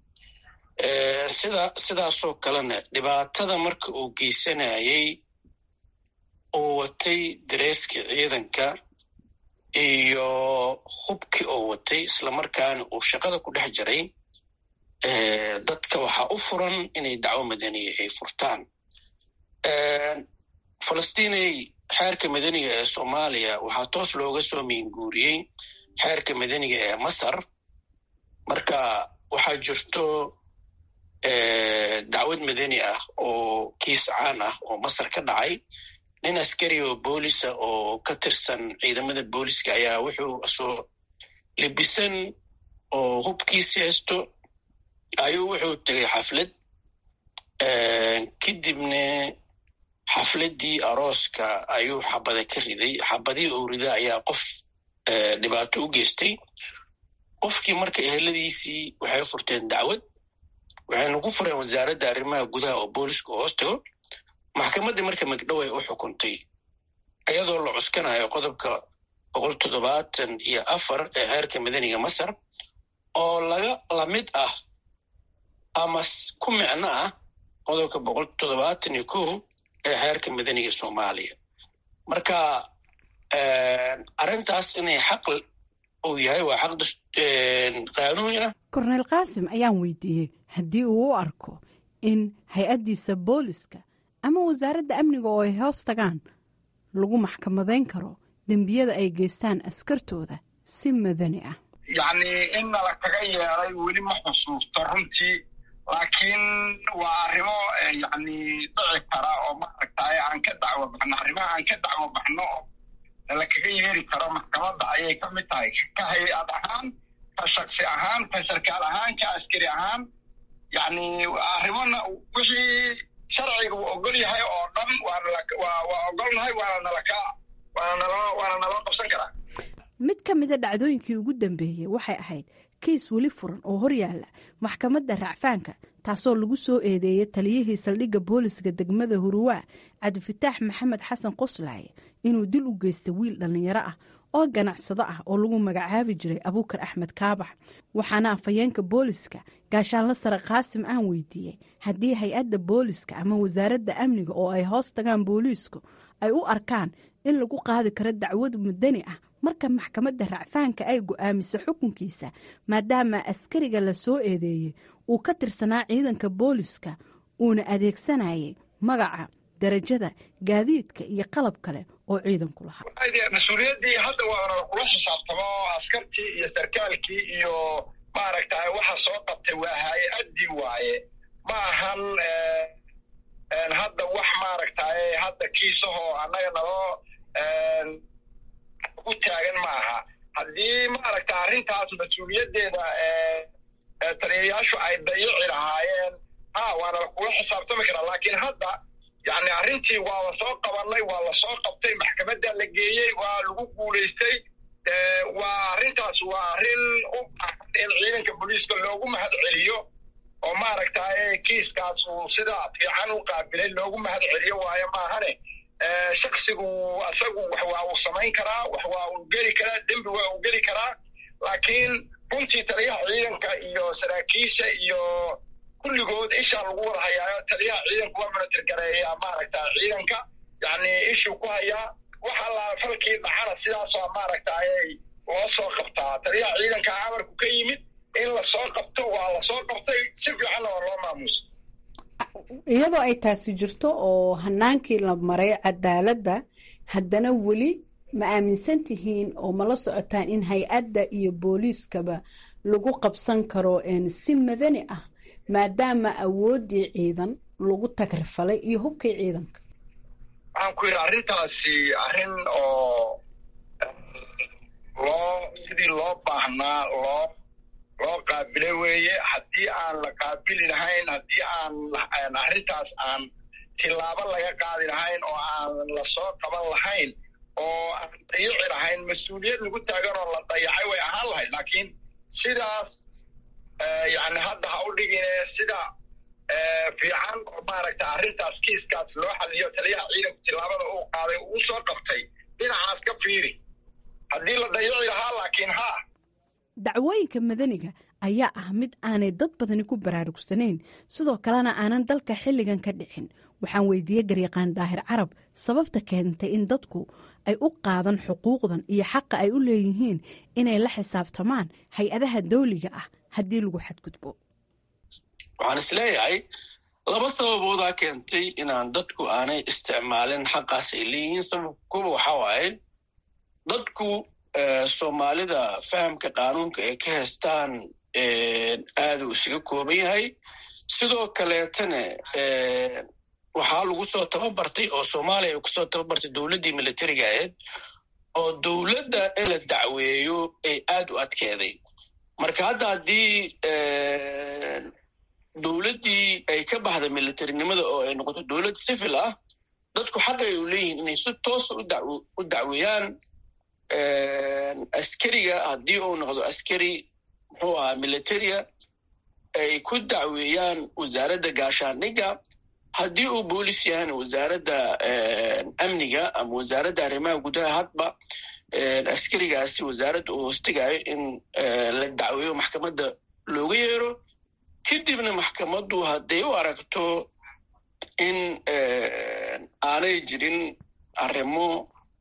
sida sidaasoo kalena dhibaatada marka uu geysanayay uu watay dareeskii ciidanka iyo hubkii oo watay islamarkaana uu shaqada ku dhex jiray dadka waxaa u furan inay dacwo madaniya ay furtaan falastiinay xeerka madaniga ee soomaaliya waxaa toos looga soo miinguuriyey xeerka madaniga ee masar marka waxaa jirto dacwad madani ah oo kiis caan ah oo masar ka dhacay nin askari oo boolisa oo ka tirsan ciidamada booliska ayaa wuxuu soo libisan oo hubkiisi haysto ayuu wuxuu tegay xaflad kadibna xafladdii arooska ayuu xabada ka riday xabadii uu rida ayaa qof dhibaato u geystay qofkii marka eheladiisii waxay furteen dacwad waxayna ku fureen wasaaradda arrimaha gudaha oo booliska hoos tago maxkamaddii marka magdhow ay u xukuntay iyadoo la cuskanayo qodobka boqol toddobaatan iyo afar ee xeerka madaniga masar oo laga lamid ah ama ku micno ah qodobka boqol toddobaatan iyo kow ee xeerka madaniga soomaaliya marka arrintaas inay xaq uu yahay waa xaq qaanuuni ah korneyl qaasim ayaan weydiiyey haddii uu u arko in hay-addiisa booliska ama wasaaradda amniga oo ay hoos tagaan lagu maxkamadayn karo dembiyada ay geystaan askartooda si madani ah yacni in nala kaga yeeday weli ma xusuusto runtii laakiin waa arrimo yacni dhici kara oo maaragtay aan ka dacwo baxno arrimaha aan ka dacwo baxno oo nala kaga yeeri karo maxkamadda ayay ka mid tahay ka hay-ad ahaan ka shaksi ahaan ka sarkaal ahaan ka askari ahaan yacni arrimona wixii sharciga uu ogol yahay oo dhan waa ogolnahay waana nalaka waana naloo qabsan karaa mid ka mida dhacdooyinkii ugu dambeeyey waxay ahayd kiis weli furan oo horyaala maxkamadda racfaanka taasoo lagu soo eedeeyay taliyihii saldhigga booliska degmada huruwaa cabdifataax maxamed xasan qoslaaye inuu dil u geystay wiil dhallinyaro ah oo ganacsado ah oo lagu magacaabi jiray abuukar axmed kaabax waxaana afhayeenka booliska gaashaanla sare qaasim aan weydiiyey haddii hay-adda booliska ama wasaaradda amniga oo ay hoos tagaan booliisku ay u arkaan in lagu qaadi karo dacwad madani ah marka maxkamadda racfaanka ay go-aamiso xukunkiisa maadaama askariga la soo eedeeyey uu ka tirsanaa ciidanka booliska uuna adeegsanayay magaca darajada gaadiidka iyo qalab kale oo ciidanku lahaa mas-uuliyaddii hadda waana kula xisaabtamo askartii iyo sarkaalkii iyo maaragtay waxa soo qabtay waa hay-addii waaye ma ahan hadda wax maaragtay hadda kiisahoo annaga naloo u taagan ma aha haddii maaragta arrintaas mas-uuliyaddeeda taliyayaashu ay dayici lahaayeen ha waana kula xisaabtami karaa laakiin hadda yani arrintii waa la soo qabanay waa la soo qabtay maxkamadda la geeyey waa lagu guulaystay waa arrintaas waa arrin u baahan in ciidanka booliiska loogu mahad celiyo oo maaragtay kiiskaas uu sida fiican u qaabilay loogu mahad celiyo waayo maahane shaksigu isagu wax waa uu samayn karaa wax waa uu geli karaa dembi waa uu geli karaa laakiin runtii taliyaha ciidanka iyo saraakiisha iyo kulligood ishaa lagu wada hayaayo taliyaha ciidanku waa manatirgareeyaa maaragta ciidanka yani ishuu ku hayaa wax allaa falkii dhacana sidaasoo maaragtay loo soo qabtaa taliyaha ciidanka amarku ka yimid in lasoo qabto waa lasoo qabtay si fiicanna waa loo maamuusa iyadoo ay taasi jirto oo hanaankii la maray cadaaladda haddana weli ma aaminsan tihiin oo mala socotaan in hay-adda iyo booliiskaba lagu qabsan karo si madani ah maadaama awooddii ciidan lagu tagrifalay iyo hubkii ciidanka waxaan ku yidhi arrintaasi arrin oo loo sidii loo baahnaa loo loo qaabilay weeye haddii aan la qaabili lahayn haddii aan arrintaas aan tilaabo laga qaadi lahayn oo aan lasoo qaban lahayn oo aan dayici lahayn mas-uuliyad lagu taagan oo la dayacay way ahaan lahayd laakiin sidaas yani hadda ha u dhigine sida fiican oo maaragta arrintaas kiiskaas loo xaliyo taliyaha ciidanku tilaabada uu qaaday uu soo qabtay dhinacaas ka fiiri haddii la dayici lahaa laakiin ha dacwooyinka madaniga ayaa ah mid aanay dad badani ku baraarugsanayn sidoo kalena aanan dalka xilligan ka dhicin waxaan weydiiyey garyaqaan daahir carab sababta keentay in dadku ay u qaadan xuquuqdan iyo xaqa ay u leeyihiin inay la xisaabtamaan hay-adaha dawliga ah haddii lagu xadgudbo waxaan isleeyahay laba sababoodaa keentay inaan dadku aanay isticmaalin xaqaas ay leeyihiin sababka kuba waxaa waaye dadku soomaalida fahamka qaanuunka ay ka haystaan aaduu isaga kooban yahay sidoo kaleetana waxaa lagu soo tababartay oo soomaaliya ay kusoo tababartay dowladdii militariga ahayd oo dowladda in la dacweeyo ay aad u adkeeday marka hadda haddii dowladdii ay ka baxda militarinimada oo ay noqoto dowlad civil ah dadku xaq ay u leeyihiin inay si toosa u dacweeyaan askariga haddii uu noqdo askari muxuu ahaa militaria ay ku dacweeyaan wasaaradda gaashaandhigga haddii uu boolis yahana wasaaradda amniga ama wasaaradda arrimaha gudaha hadba askarigaasi wasaaradda uu hoostegayo in la dacweeyo maxkamadda looga yeero kadibna maxkamaddu hadday u aragto in aanay jirin arrimo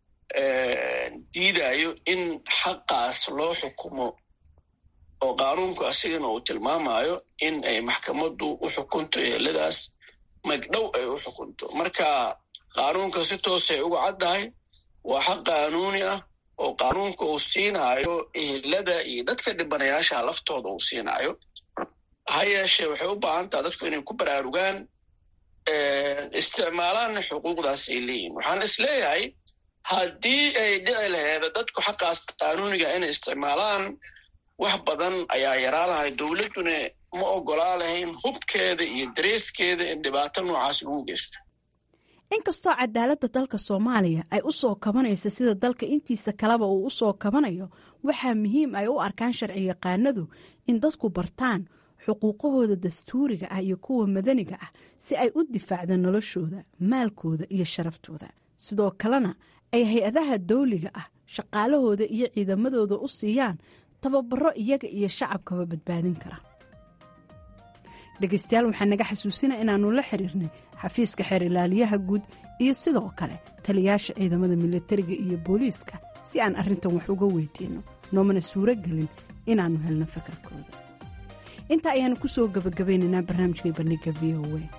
diidayo in xaqaas loo xukumo oo qaanuunku asigana uu tilmaamayo in ay maxkamaddu u xukunto eheladaas magdhow ay u xukunto marka qaanuunka si toosay uga caddahay waa xaq qaanuuni ah oo qaanuunka uu siinaayo ehelada iyo dadka dhibanayaasha laftooda uu siinaayo ha yeeshee waxay u baahan taha dadku inay ku baraarugaan isticmaalaanna xuquuqdaas ay leeyihin waxaan is leeyahay haddii ay dhici laheeda dadku xaqaas qaanuuniga inay isticmaalaan wax badan ayaa yaraa lahay dowladduna ma ogolaa lahayn hubkeeda iyo dareeskeeda in dhibaato noocaas lagu geysto inkastoo cadaaladda dalka soomaaliya ay u soo kabanaysa sida dalka intiisa kaleba uu u soo kabanayo waxaa muhiim ay u arkaan sharci yaqaanadu in dadku bartaan xuquuqahooda dastuuriga ah iyo kuwa madaniga ah si ay u difaacdaan noloshooda maalkooda iyo sharaftooda sidoo kalena ay hay-adaha dawliga ah shaqaalahooda iyo ciidamadooda u siiyaan tababaro iyaga iyo shacabkaba badbaadin kara dhegaystayaal waxaa naga xasuusina inaannu la xiriirnay xafiiska xeer ilaaliyaha guud iyo sidoo kale taliyaasha ciidamada militariga iyo booliiska si aan arrintan wax uga weydiinno noomana suuro gelin inaannu helno fakarkooda intaa ayaanu kusoo gabagabeynaynaa barnaamijkai bandhiga v o a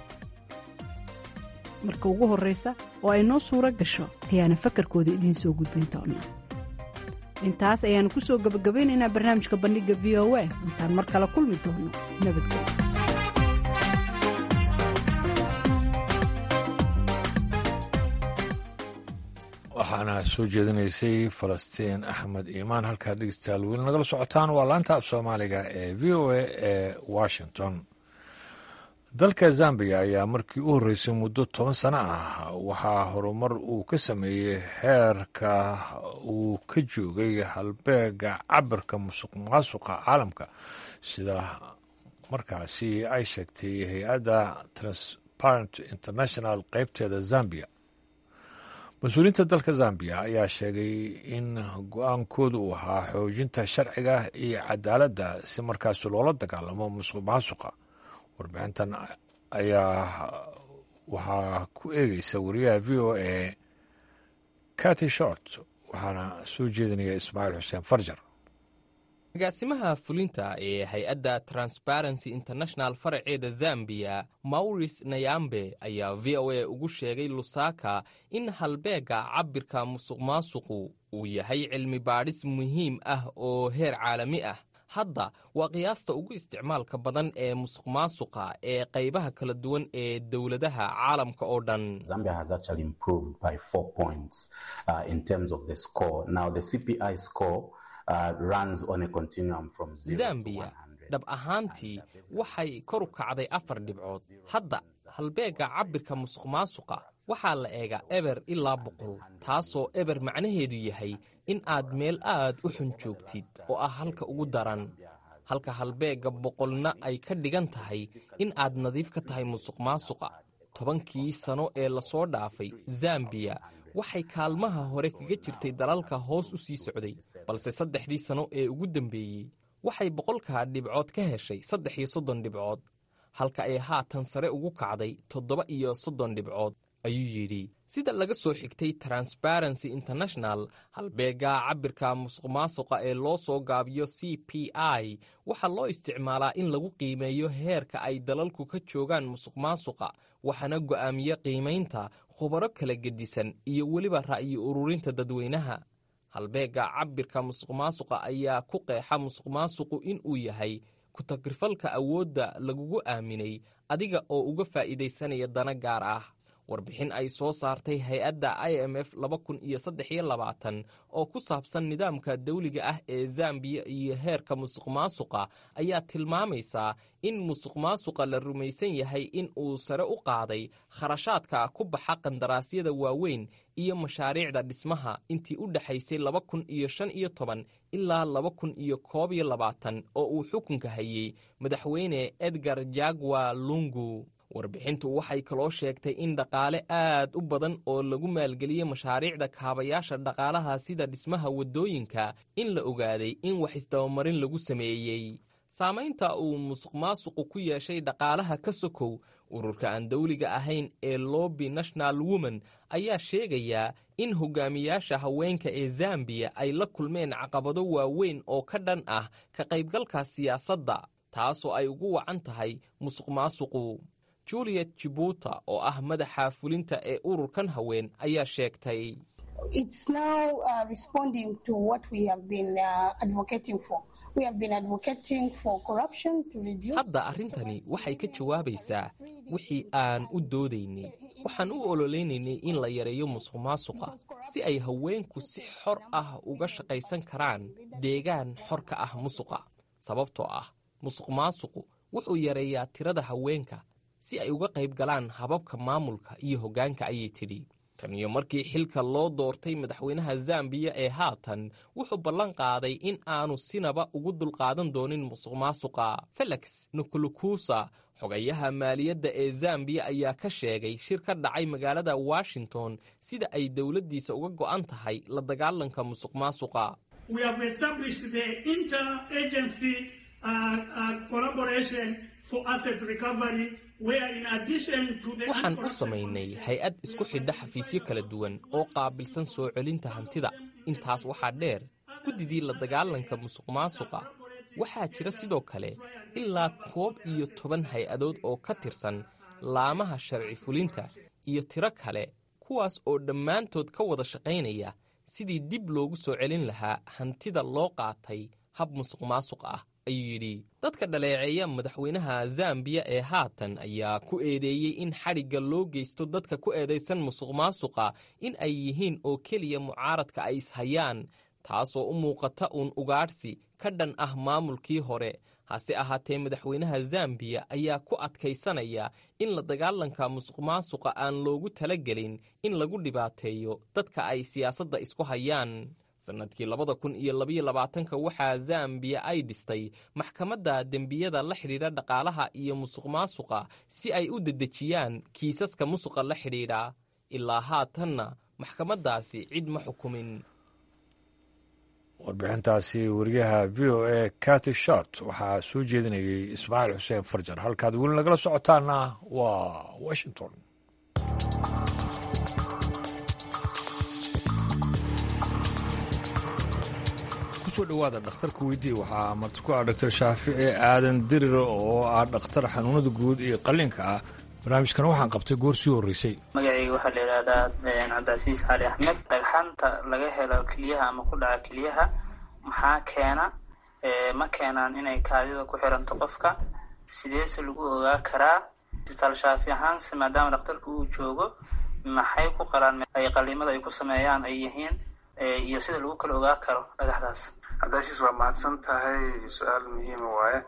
marka ugu horreysa oo ay noo suuro gasho ayaana fakarkooda idiin soo gudbin doonaa intaas ayaanu kusoo gabagabeynaynaa barnaamijka bandhiga v o a intaan mar kale kulmi doono nabadgelyo waxaana soo jeedinaysay falastiin axmed iimaan halkaad dhegeystayaal weli nagala socotaan waa laanta af soomaaliga ee v o a ee washington dalka zambiya ayaa markii u horreysay muddo toban sano ah waxaa horumar uu ka sameeyey heerka uu ka joogay halbeega cabirka musuq maasuqa caalamka sida markaasi ay sheegtay hay-adda transparent international qeybteeda zambiya mas-uuliyiinta dalka zambiya ayaa sheegay in go-aankooda uu ahaa xoojinta sharciga iyo cadaaladda si markaasi loola dagaalamo musuq maasuqa warbixintan ayaa waxaa ku eegeysa wariyaha v o a cati short waxaana soo jeedinaya ismaaciil xuseen farjar agaasimaha fulinta ee hay-adda transparency international faraceeda zambiya mauris nayambe ayaa v o a ugu sheegay lusaka in halbeega cabirka musuq maasuqu uu yahay cilmi baadhis muhiim ah oo heer caalami ah hadda waa qiyaasta ugu isticmaalka badan ee musuq maasuqa ee qaybaha kala duwan ee dowladaha caalamka oo dhan zambiya dhab ahaantii waxay kor u kacday afar dhibcood hadda halbeega cabirka musuq maasuqa waxaa la eegaa eber ilaa boqol taasoo eber macnaheedu yahay in aad meel aad u xun joogtid oo ah halka ugu daran halka halbeegga boqolna ay ka dhigan tahay in aad nadiif ka tahay musuq maasuqa tobankii sano ee lasoo dhaafay zambiya waxay kaalmaha hore kaga jirtay dalalka hoos u sii socday balse saddexdii sano ee ugu dambeeyey waxay boqolkaa dhibcood ka heshay saddex iyo soddon dhibcood halka ay haatan sare ugu kacday toddoba iyo soddon dhibcood ayuu yidhi sida laga soo xigtay transparency international halbeega cabirka musuq maasuqa ee loo soo gaabiyo c p i waxaa loo isticmaalaa in lagu qiimeeyo heerka ay dalalku ka joogaan musuq maasuqa waxaana go'aamiya qiimaynta khubaro kala gedisan iyo weliba ra'yi ururinta dadweynaha halbeega cabirka musuq maasuqa ayaa ku qeexa musuq maasuqu in uu yahay ku-tagrifalka awoodda lagugu aaminay adiga oo uga faa'iidaysanaya dana gaar ah warbixin ay soo saartay hay-adda i m f oo ku saabsan nidaamka dawliga ah ee zambiya iyo heerka musuq maasuqa ayaa tilmaamaysaa in musuq maasuqa la rumaysan yahay in uu sare u qaaday kharashaadka ku baxa qandaraasyada waaweyn iyo mashaariicda dhismaha intii u dhexaysay ilaa oo uu xukunka hayey madaxweyne edgar jagwa lungu warbixintu waxay kaloo sheegtay in dhaqaale aad u badan oo lagu maalgeliyey mashaariicda kaabayaasha dhaqaalaha sida dhismaha waddooyinka in la ogaaday in wax isdabamarin lagu sameeyey saamaynta uu musuq maasuqu ku yeeshay dhaqaalaha ka sokow ururka aan dawliga ahayn ee lobby national woman ayaa sheegayaa in hogaamiyaasha haweenka ee zambiya ay la kulmeen caqabado waaweyn oo ka dhan ah ka qaybgalka siyaasadda taasoo ay ugu wacan tahay musuq maasuqu juliet jibuuta oo ah madaxa fulinta ee ururkan haween ayaa sheegtay hadda arrintani waxay ka jawaabaysaa wixii aan u doodaynay waxaan u ololeynaynay in la yareeyo musuq maasuqa si ay haweenku si xor ah uga shaqaysan karaan deegaan xor ka ah musuqa sababtoo ah musuq maasuqu wuxuu yareeyaa tirada haweenka si ay uga qayb galaan hababka maamulka iyo hoggaanka ayay tidhi tan iyo markii xilka loo doortay madaxweynaha zambiya ee haatan wuxuu ballan qaaday in aanu sinaba ugu dulqaadan doonin musuq maasuqa felix nukulukusa xogayaha maaliyadda ee zambiya ayaa ka sheegay shir ka dhacay magaalada washington sida ay dowladdiisa uga go'an tahay la dagaalanka musuq maasuqa waxaan u samaynay hay-ad isku xidha xafiisyo kala duwan oo qaabilsan soo celinta hantida intaas waxaa dheer guddidii la dagaalanka musuq maasuqa waxaa jira sidoo kale ilaa koob iyo toban hay-adood oo ka tirsan laamaha sharci fulinta iyo tiro kale kuwaas oo dhammaantood ka wada shaqaynaya sidii dib loogu soo celin lahaa hantida loo qaatay hab musuq maasuq ah ayuu yidhi dadka dhaleeceeya madaxweynaha zambiya ee haatan ayaa ku eedeeyey in xadhigga loo geysto dadka ku eedaysan musuq maasuqa in ay yihiin oo keliya mucaaradka ay ishayaan taasoo u muuqata uun ugaadhsi ka dhan ah maamulkii hore hase ahaatee madaxweynaha zambiya ayaa ku adkaysanaya in la dagaalanka musuq maasuqa aan loogu talagelin in lagu dhibaateeyo dadka ay siyaasadda isku hayaan sannadkii labada kun iyo labaiyo labaatanka waxaa zambiya ay dhistay maxkamadda dembiyada la xidhiidha dhaqaalaha iyo musuq maasuqa si ay u dedejiyaan kiisaska musuqa la xidhiidha ilaa haatanna maxkamaddaasi cid ma xukumin warbixintaasi wariyaha v o a kati short waxaa soo jeedinayay ismaaciil xuseen farjar halkaad weli nagala socotaana waa washington kusoo dhowaada dhakhtarka weydii waxaa marti ku ah doctor shaafici aadan dirir oo ah dhakhtar xanuunada guud iyo qalliinka ah barnaamijkana waxaan qabtay goor sii horreysay magacayga waxaa la yidhaahdaa cabdicasiis cali axmed dhagxanta laga helo keliyaha ama ku dhaca keliyaha maxaa keena ma keenaan inay kaadida ku xiranto qofka sideese lagu ogaa karaa isbitaal shaafi ahaanse maadaama dhakhtarka uu joogo maxay ku qalaan ay qaliimada ay ku sameeyaan ay yihiin iyo sida lagu kala ogaa karo dhagaxdaas cabdicasiis waa mahadsan tahay su-aal muhiima waaye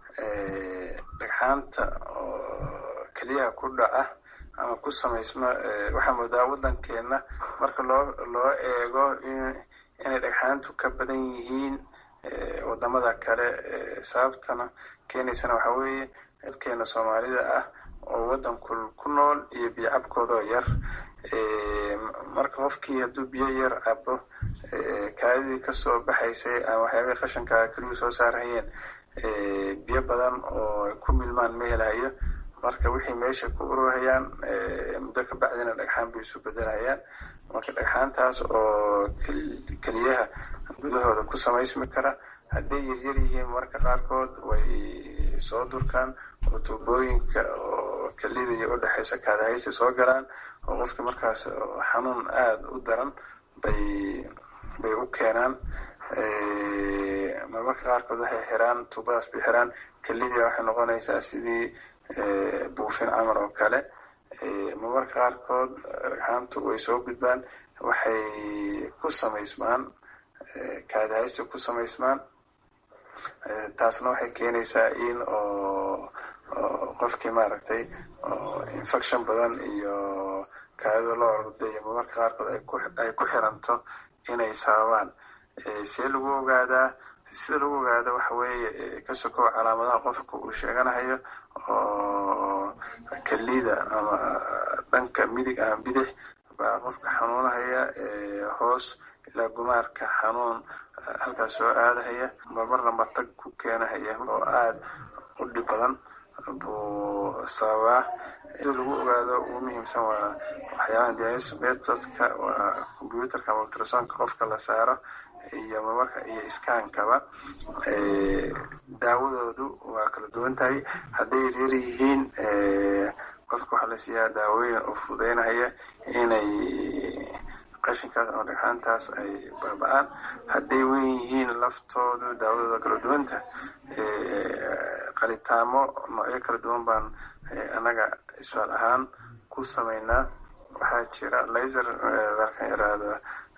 dhagxaanta keliyaha ku dhaca ama ku samaysma waxaa moodaa waddankeena marka loo loo eego inay dhagxaantu ka badan yihiin wadamada kale sababtana keenaysana waxaa weeye dadkeena soomaalida ah oo waddanku ku nool iyo biyo cabkoodoo yar marka qofkii hadduu biyo yar cabo kaadidii kasoo baxaysay ama waxyaabihii qashanka keliyuu soo saarhayeen biyo badan oo ku milmaan ma helayo marka wixii meesha ku ururhayaan muddo ka bacdina dhagxaan bay isu bedelayaan marka dhagxaantaas oo keliyaha gudahooda ku samaysmi kara hadday yaryar yihiin marka qaarkood way soo durkaan oo tuubooyinka oo kelida iyo udhexaysa kaadahaysta soo galaan oo qofkii markaas xanuun aada u daran bay bay u keenaan marmarka qaarkood waxay xiraan tuubadaas bay xiraan kelidii waxay noqonaysaa sidii buufin camal oo kale marmarka qaarkood dhagxaantu way soo gudbaan waxay ku samaysmaan kaadahaysta ku samaysmaan taasna waxay keenaysaa in oo qofkii maaragtay infection badan iyo kaadida loo ordayo marmarka qaarkood ay ku xiranto inay sababaan see lagu ogaadaa sida lagu ogaado waxa weeye ka sokow calaamadaha qofka uu sheeganahayo oo kelida ama dhanka midig ama bidix baa qofka xanuunahaya hoos ilaa gumaarka xanuun halkaas soo aadahaya marmarna matag ku keenahaya oo aada u dhib badan buu sababaa sida lagu ogaado ugu muhiimsan waa waxyaabaha dialysis methodka waa computerka ama ultrasonka qofka la saaro iyo marmarka iyo iskaankaba daawadoodu waa kala duwan tahay hadday yaryar yihiin qofka waxaa la siiyaa daawooyin oo fududeynahaya inay qashinkaas ama dhagxaantaas ay baaba-aan hadday wen yihiin laftoodu daawadooda kala duwanta qalitaamo noocyo kala duwan baan annaga isfaal ahaan ku sameynaa waxaa jira laser dalkan yaraahdo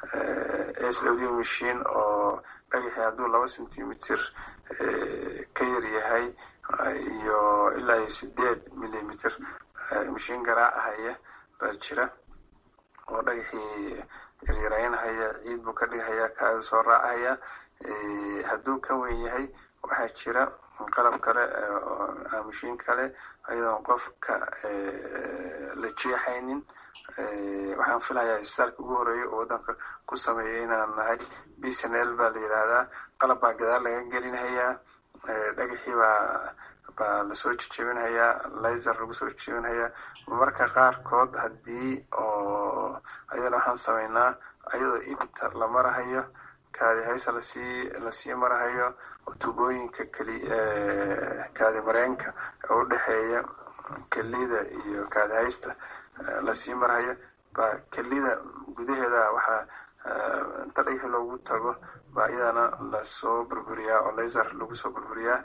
s w d machine oo dhagaxii hadduu laba centimeter ka yar yahay iyo ilaa iyo sideed millimeter mashiin garaacahaya baa jira oo dhagaxii yaryaraynahaya ciid buu ka dhigahaya kaada soo raacahaya hadduu ka weyn yahay waxaa jira qalab kale mashiin kale ayadoon qofka la jeexaynin waxaan filayaa isbitaalka ugu horeeya oo waddanka ku sameeya inaan nahay b c n l baa la yidhaahdaa qalab baa gadaal laga gelinhayaa dhagaxii baa baa lasoo jejebinhayaa laser lagu soo jejebinhayaa marmarka qaarkood haddii oo ayadana waxaan sameynaa ayadoo ibta la marahayo kaadi haysa lasii lasii marahayo oo tubooyinka keli kaadi mareenka oo udhexeeya kelida iyo kaadi haysta lasii marhayo baa kelida gudaheeda waxaa inta dhagixi loogu tago baa iyadana lasoo burburiyaa oo laser lagu soo burburiyaa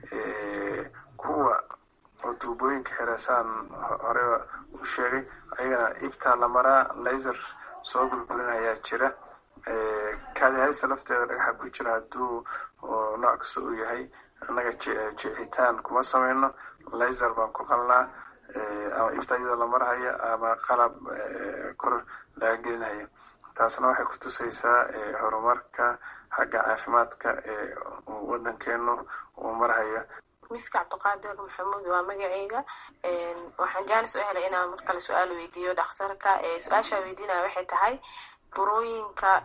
kuwa oo tuubooyinka xireesaan horeba u sheegay ayagana ibtaa la maraa laser soo burburinayaa jira kaadi haysta lafteeda dhagaxa ku jira hadduu nooc kasta uu yahay annaga jicitaan kuma sameyno laser baan ku qalnaa ama ibta iyadoo la marhayo ama qalab kor laga gelinayo taasna waxay ku tusaysaa horumarka xagga caafimaadka ee wadankeenu uu marhayo miska cabdiqaadir maxamuud waa magaceyga waxaan jaanis u helay inaan mar kale su-aal weydiiyo dhakhtarka su-aashaa weydiinaya waxay tahay burooyinka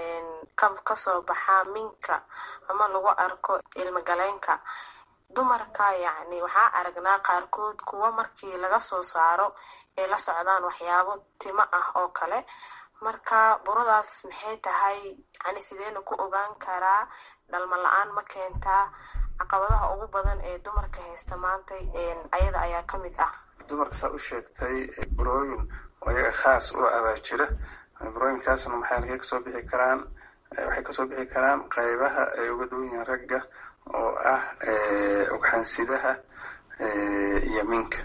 kasoo baxa minka ama lagu arko ilmagaleenka dumarka yacni waxaa aragnaa qaarkood kuwa markii laga soo saaro ay la socdaan waxyaabo timo ah oo kale marka buradaas maxay tahay yani sideena ku ogaan karaa dhalmo la-aan ma keentaa caqabadaha ugu badan ee dumarka haysta maanta ayada ayaa ka mid ah dumarka saa u sheegtay burooyin oo iyaga khaas u abaa jira burooyinkaasna maxay halkay kasoo bixi karaan waxay kasoo bixi karaan qaybaha ay uga duwan yihiin ragga oo ah ugxansidaha iyo minka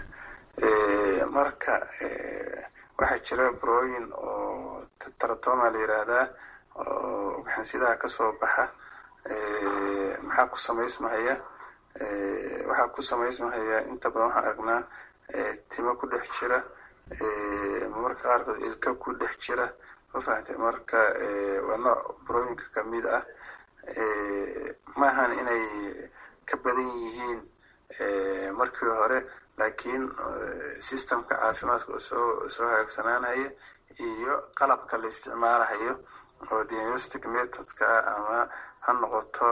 marka waxaa jira burooyin oo taratoma la yiraahdaa oo ugxansidaha kasoo baxa maxaa ku samaysmahaya waxaa ku samaysmahaya inta badan waxaan aragnaa timo ku dhex jira marka qaarkood ilka ku dhex jira ma fahamtay marka waa nooc burooyinka kamid ah maahan inay ka badan yihiin markii hore laakiin systemka caafimaadka oo soo soo hagaagsanaanaya iyo qalabka la isticmaalahayo oo diagnostic methodka ama ha noqoto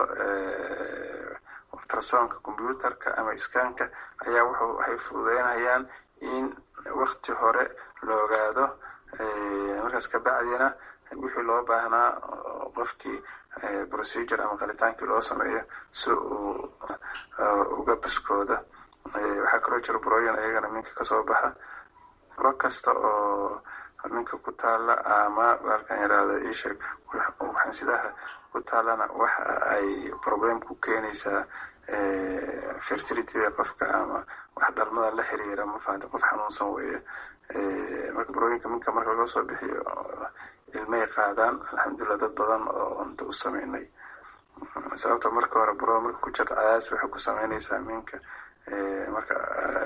ultrasonka computerka ama iskaanka ayaa wuxuu waxay fududeynayaan in wakti hore la ogaado markaas kabacdina wixii loo baahnaa qofkii procedure ama qalitaankii loo sameeyo si uu uga buskooda waxaa kaloo jira burooyin ayagana minka kasoo baxa buro kasta oo minka ku taala ama baalkan yaraahdo isheeg waxansidaha ku taalana waxa ay problem ku keenaysaa fertilityda qofka ama wax dhalmada la xiriira ma fahamta qof xanuunsan weeye marka burooyinka minka marka laga soo bixiyo ilmay qaadaan alxamdulilah dad badan oo inta u sameynay sababta marka hore buro marka ku jirta cadaadis waxay ku sameynaysaa minka marka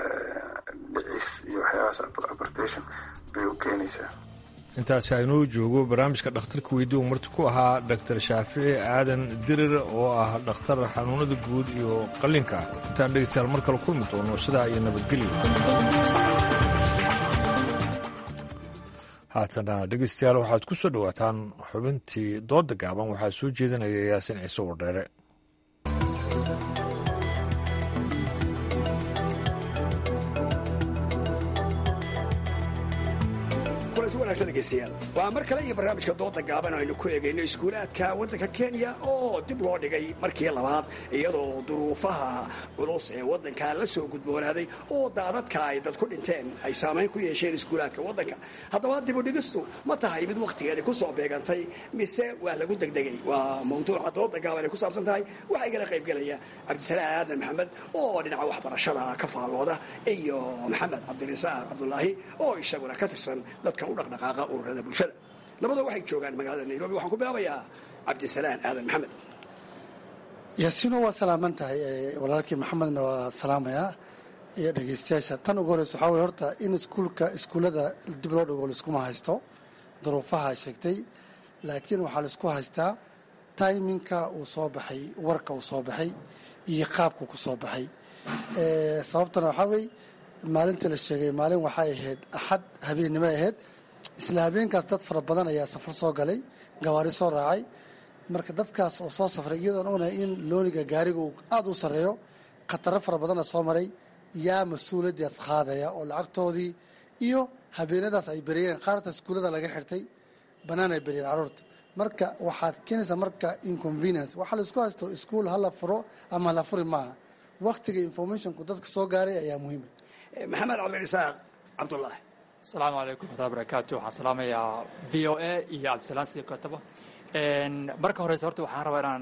dhicis iyo waxyaabahaas abortation bay u keenaysaa intaasi aynuu joogo barnaamijka dhakhtarka weydii uu marti ku ahaa doctor shaafici aadan dirir oo ah dhakhtar xanuunada guud iyo qallinka intaan dhegeystayaal mar kale kulmi doono sidaa iyo nabadgelyo haatana dhegeystayaal waxaad ku soo dhowaataan xubintii dooda gaaban waxaa soo jeedinaya yaasin ciise wardheere waa mar kale iyo barnaamijka dooda gaaban aynu ku eegayno iskuulaadka waddanka kenya oo dib loo dhigay markii labaad iyadoo duruufaha culus ee waddanka la soo gudboonaaday oo daadadka ay dad ku dhinteen ay saamayn ku yeesheen iskuulaadka waddanka haddaba dibudhigistu ma tahay mid wakhtigeedi ku soo beegantay mise waa lagu degdegay waa mawduuca dooda gaaban ay ku saabsan tahay waxaa igala qaybgelaya cabdisalaan aadan maxamed oo dhinaca waxbarashada ka faallooda iyo maxamed cabdirasaaq cabdulaahi oo isaguna ka tirsan dadka u dhaqdhaqaaqa ururada bulshada labadoo waxay joogaan magaalada nairobi waxaan ku bilaabayaa cabdisalaan aadan maxamed yaasiino waa salaaman tahay walaalkii maxamedna waa salaamayaa iyo dhegeystayaasha tan ugu horeysa waxaa weye horta in iskuulka iskuullada dib loo dhigo laiskuma haysto duruufaha sheegtay laakiin waxaa laisku haystaa taiminka uu soo baxay warka uu soo baxay iyo qaabku ku soo baxay sababtana waxaa weye maalintii la sheegay maalin waxay ahayd axad habeennimo ahayd isla habeenkaas dad fara badan ayaa safar soo galay gawaari soo raacay marka dadkaas oo soo safray iyadoon ognahay in looniga gaariga uu aada u sarreeyo khataro fara badanna soo maray yaa mas-uuliyaddaas qaadaya oo lacagtoodii iyo habeenadaas ay beriyeen qaarta iskuullada laga xirtay bannaan ay beriyeen carruurta marka waxaad keenaysaa marka inconvenience waxaa laisku haysto iskuol hala furo ama hala furi maaha waktiga informationku dadka soo gaaray ayaa muhiima maxamed cabdirasaaq cabdullaahi asalaamu calaykum warahmatullahi barakaatu waxaan salaamayaa v o a iyo cabdisalaan sidii kotaba marka horeyse horta waxaan rabaa inaan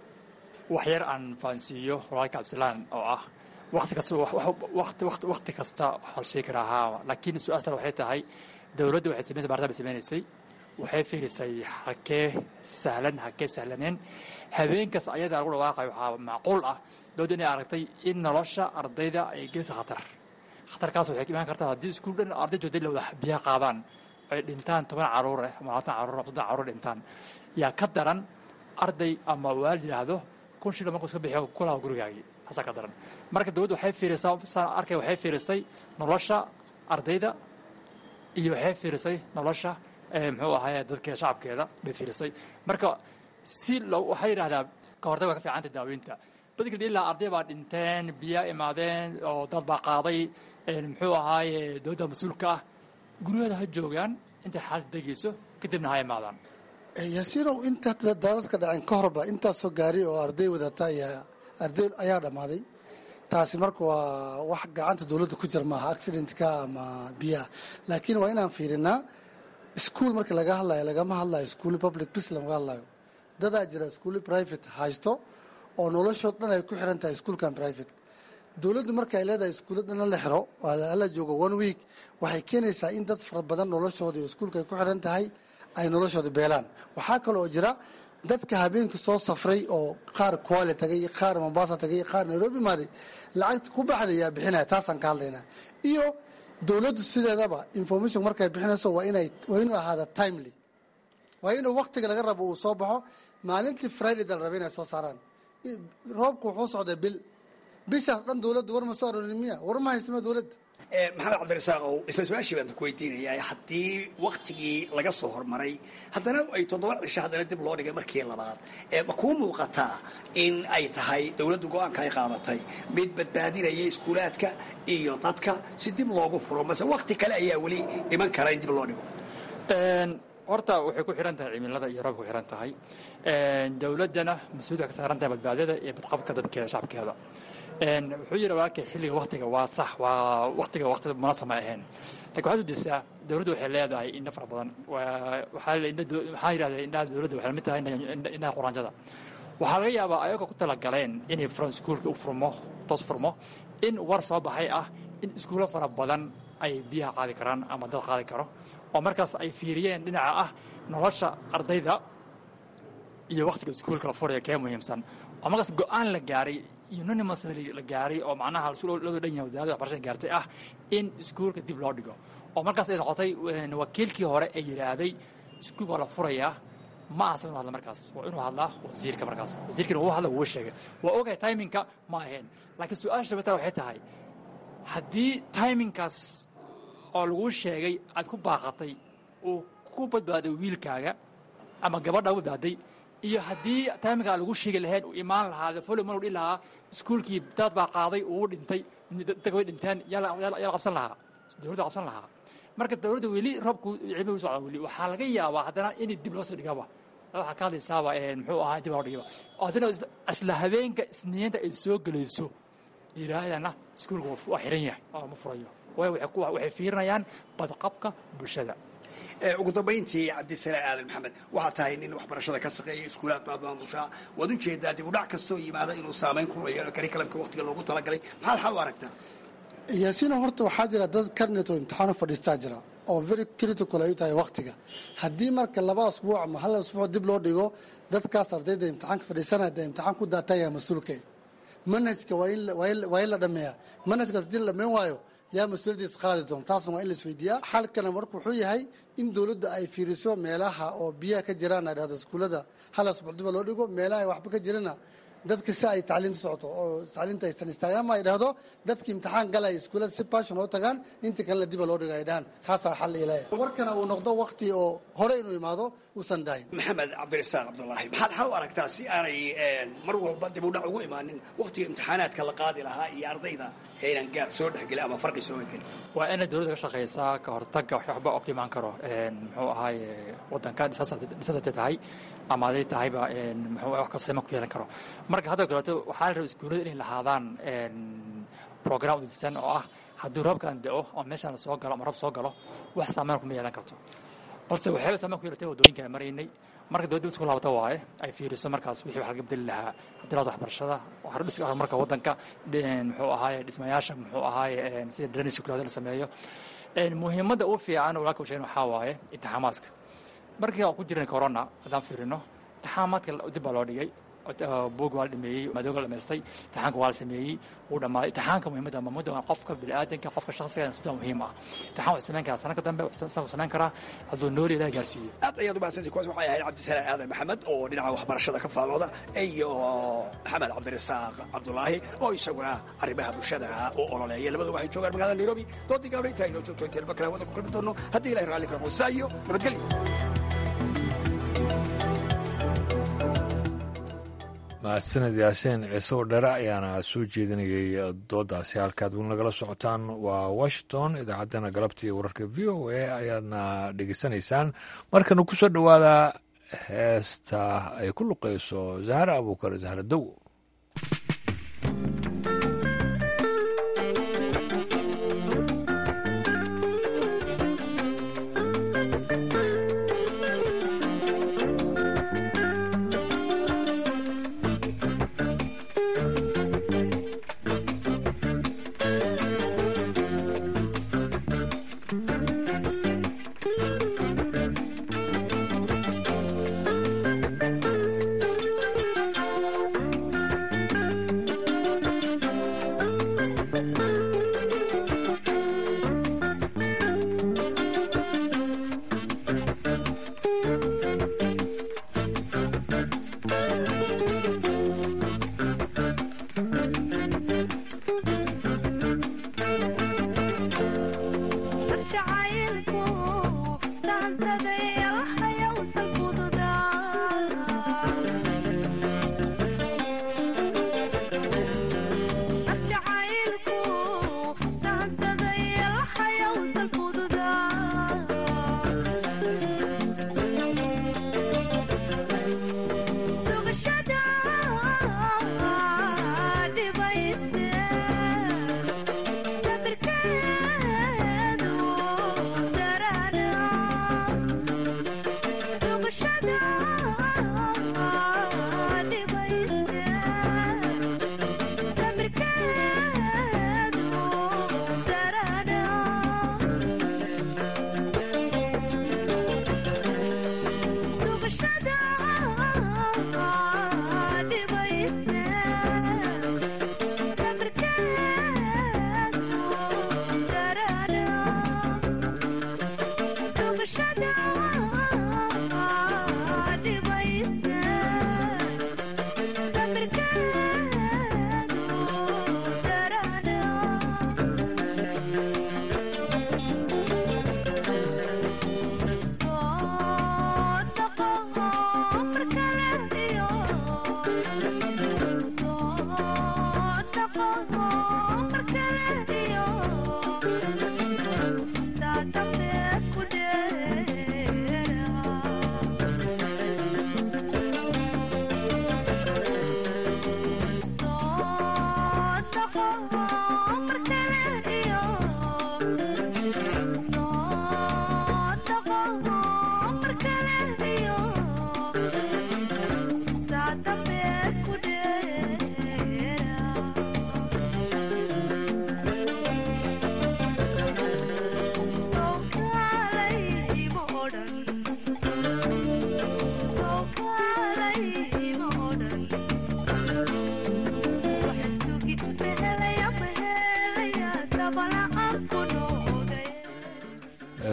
wax yar aan fahansiiyo walaalka cabdisalaan oo ah wakti kasta wati wakti kasta waxaa la sheegi karaa haa laakiin su-aastan waxay tahay dowladda waxay samaysay baaritaan bay sameynaysay waxay fiirisay halkee sahlan halkee sahlaneen habeenkaas ayadaa lagu dhawaaqayo waxaa macquul ah dowladda inay aragtay in nolosha ardayda ay gelisa khatar khatarkaas waxay imaan kartaa haddii iskuul dhan arday joogtay la wada biyaha qaadaan ay dhintaan toban caruur eh ama labaatan caruur ama soddon caruur dhintaan yaa ka daran arday ama waalid yidhaahdo kun shil markuu iska bixiyo kulaha gurigaagii haasaa ka daran marka dowladda waxay fiirisaa saan arkay waxay fiirisay nolosha ardayda iyo waxay fiirisay nolosha muxuu ahaye dadka shacabkeeda bay fiirisay marka si lo waxay yidhahdaa ka hortag waa ka fiicanta daaweynta badinka ilaa arday baa dhinteen biyaa imaadeen oo dad baa qaaday muxuu ahaaye dowladda mas-uulka ah guryahooda ha joogaan intay xaalad degeyso kadibna ha imaadaan yaasiinow inta daadadka dhaceen ka horba intaasoo gaari oo arday wadata ayaa arday ayaa dhammaaday taasi marka waa wax gacanta dowladda ku jir maaha accidentka ama biyaha laakiin waa inaan fiirinaa iskuol marka laga hadlayo lagama hadlayo iskuuli public bis lamaga hadlayo dadaa jira iskuuli private haysto oo noloshood dhan ay ku xiran tahay iskuolkan private dowladdu marka ay leedahay iskuulla dhanna la xiro ala joogo one week waxay keenaysaa in dad fara badan noloshooda iyo iskuulka ay ku xiran tahay ay noloshooda beelaan waxaa kale oo jira dadka habeenkii soo safray oo qaar kuale tagay qaar mombasa tagay qaar nairobi maaday lacagta ku baxday yaa bixinaya taasaan ka hadlaynaa iyo dowladdu sideedaba information markay bixinayso waa inay waa inuu ahaada timely waa inuu waktiga laga rabo uu soo baxo maalintii friday dal raba inay soo saaraan roobku wuxuu socday bil bishaas dhan dowladda war ma soo arorin miya war ma haysama dowladda maxamed cabdirasaaqow isla su-aashii baan ku weydiinayaa haddii waktigii laga soo hormaray haddana ay toddoba cisho haddana dib loo dhigay markii labaad ma kuu muuqataa in ay tahay dowladdu go-aanka ay qaadatay mid badbaadinaya iskuulaadka iyo dadka si dib loogu furo mase wakti kale ayaa weli iman kara in dib loo dhigo horta waxay ku xiran tahay cimilada iyo roobka ku xiran tahay dowladdana mas-uuliyad waxay ka saaran tahay badbaadada iyo badqabka dadkeeda shacabkeeda wuxuu yidhi walaalkay xilliga waktiga waa sax waa waktiga wakti munasab ma ahayn laakiin waxaad udisaa dowladdu waxay leedahay indho fara badan waxaa yidhahdee indhaha dowladda waxay lamid tahay indhaha quraanjada waxaa laga yaabaa ayagoo ku talagaleen inay furan iskuulka u furmo toos furmo in war soo baxay ah in iskuulo fara badan ay biyaha qaadi karaan ama dad qaadi karo oo markaas ay fiiriyeen dhinaca ah nolosha ardayda iyo waktiga iskuulka la furaya kee muhiimsan oo markaas go-aan la gaaray unanimously la gaaray oo macnaha loo dhan yahay wasaaradda waxbarashada gaartay ah in iskuulka dib loo dhigo oo markaas ay noqotay wakiilkii hore ee yidhaahday iskuul baa la furayaa ma ahasa inuu hadla markaas waa inuu hadlaa wasiirka markaas wasiirkina wuu hadla wuu sheegay waa ogahay timinka ma ahayn laakiin su-aasha sabata waxay tahay haddii timinkaas oo laguu sheegay aad ku baaqatay uu ku badbaaday wiilkaaga ama gabadha u badbaaday iyo haddii timinkaa lagu sheegi lahayn uu imaan lahaa folo mar dhihi lahaa iskuulkii daad baa qaaday uu dhintay dadka way dhinteen yaa la qabsan lahaa dowladda qabsan lahaa marka dowladda weli roobku cilmi u socda weli waxaa laga yaabaa haddana in dib loo soo dhigaba waxaa ka hadlaysaaba muxuu ahaa dib loo dhigaba oo haddana isla habeenka isniinta ay soo gelayso yidhaahdana iskuulka waa xiran yahay oo ma furayo waayo waxay fiirinayaan badqabka bulshada ugu dambayntii cabdisalaam aadan maxamed waxaa tahay nin waxbarashada ka shaqeeya iskuulaad baad maamushaa waad u jeedaa dib u dhac kastoo yimaada inuu saamayn ku yeelo karikalamka waktiga loogu talagalay maxaad xal u aragtaa yaasiino horta waxaa jira dad karnet oo imtixaano fadhiistaa jira oo very critical ay u tahay waktiga haddii marka laba asbuuc ama hal asbuuc dib loo dhigo dadkaas ardayda imtixaanka fadhiisanaya dee imtixaan ku daataya mas-uulka manhajka waa in la dhameeyaa manhajkaas hadii la dhameyn waayo yaa mas-uuliyaddiis qaadi doon taasna waa in la isweydiiyaa xalkana marka wuxuu yahay in dowladda ay fiiriso meelaha oo biyaha ka jiraan ay dhahdo iskuullada hal asbuuc diba loo dhigo meelaha ay waxba ka jirana dadka si ay tacliimta socoto oo tacliimta aysan istaagaan ama ay dhahdo dadkii imtixaan galaya iskuullada si passion oo tagaan inta kalena diba loo dhigo ay dhahaan saasaa xal ilaya warkana uu noqdo wakti oo hore inuu imaado uusan daahin maxamed cabdirasaaq cabdulaahi maxaad xal u aragtaa si aanay mar walba dib u dhac ugu imaanin waktiga imtixaanaadka la qaadi lahaa iyo ardayda aynan gaab soo dhexgelin ama farqi soo gelin waa inay dowladda ka shaqaysaa ka hortagga waxba oo ka imaan karo muxuu ahaaye waddanka dhisasatay tahay ama aday tahayba muxuu wax kasema ku yeelan karo marka hadda kaleeto waxaa la raba iskuullada inay lahaadaan program udisan oo ah hadduu roobkan da'o oo meeshaan la soo galo ama roob soo galo wax saameyn kuma yeelan karto balse waxyaaba saameyn ku yeelatay waddooyinka aan maraynay marka dowladda isku laabata waaye ay fiiriso markaas wixii wax laga bedeli lahaa hadilada waxbarashada hordhiska horumarka waddanka muxuu ahaaye dhismayaasha muxuu ahaaye sida drainage kulaada la sameeyo muhiimadda ugu fiican walaalka u sheegin waxaa waaye intixaamaadka markii aan ku jirnay corona haddaan fiirino intixaamaadka dib baa loo dhigay buug waa la dhameeyey madooga la dhamaystay intixaanka waa la sameeyey wuu dhammaaday intixaanka muhiimadda mamudda waa qofka bini'aadanka qofka shakhsiga sida muhiim ah intixaan wuxuu samayn karaa sanadka dambe wuxuu samayn karaa hadduu nooli ilaah gaarsiiyo aad ayaad umahadsantay kuwaas waxay ahayd cabdisalaan aadan maxamed oo dhinaca waxbarashada ka faalooda iyo maxamed cabdirasaaq cabdulaahi oo isaguna arrimaha bulshada u ololeeya labadu waxay joogaan magaalada nairobi doodii gaabna intaa inoo joogto intaynu bakala wadda ku kulmi doono haddii ilahay raalli karo qoysaa iyo nabadgelyo mahadsaned yaasiin ciise oo dhere ayaana soo jeedinayay doodaasi halkaad weli nagala socotaan waa washington idaacaddana galabta iyo wararka v o a ayaadna dhegeysanaysaan markana ku soo dhowaada heesta ay ku luqayso zahra abuukar zahra dow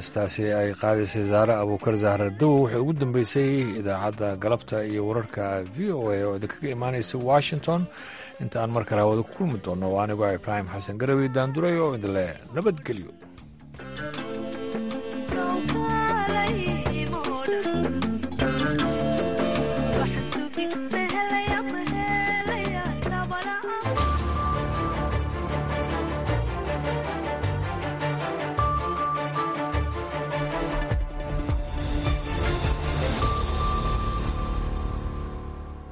heestaasi ay qaadaysay zaare abuukar zahra dawo waxay ugu dambeysay idaacadda galabta iyo wararka v o a oo idinkaga imaanaysa washington inta aan mar kale hawada ku kulmi doonno waa anigoo ibraahim xasan garawey daanduray oo idinle nabadgelyo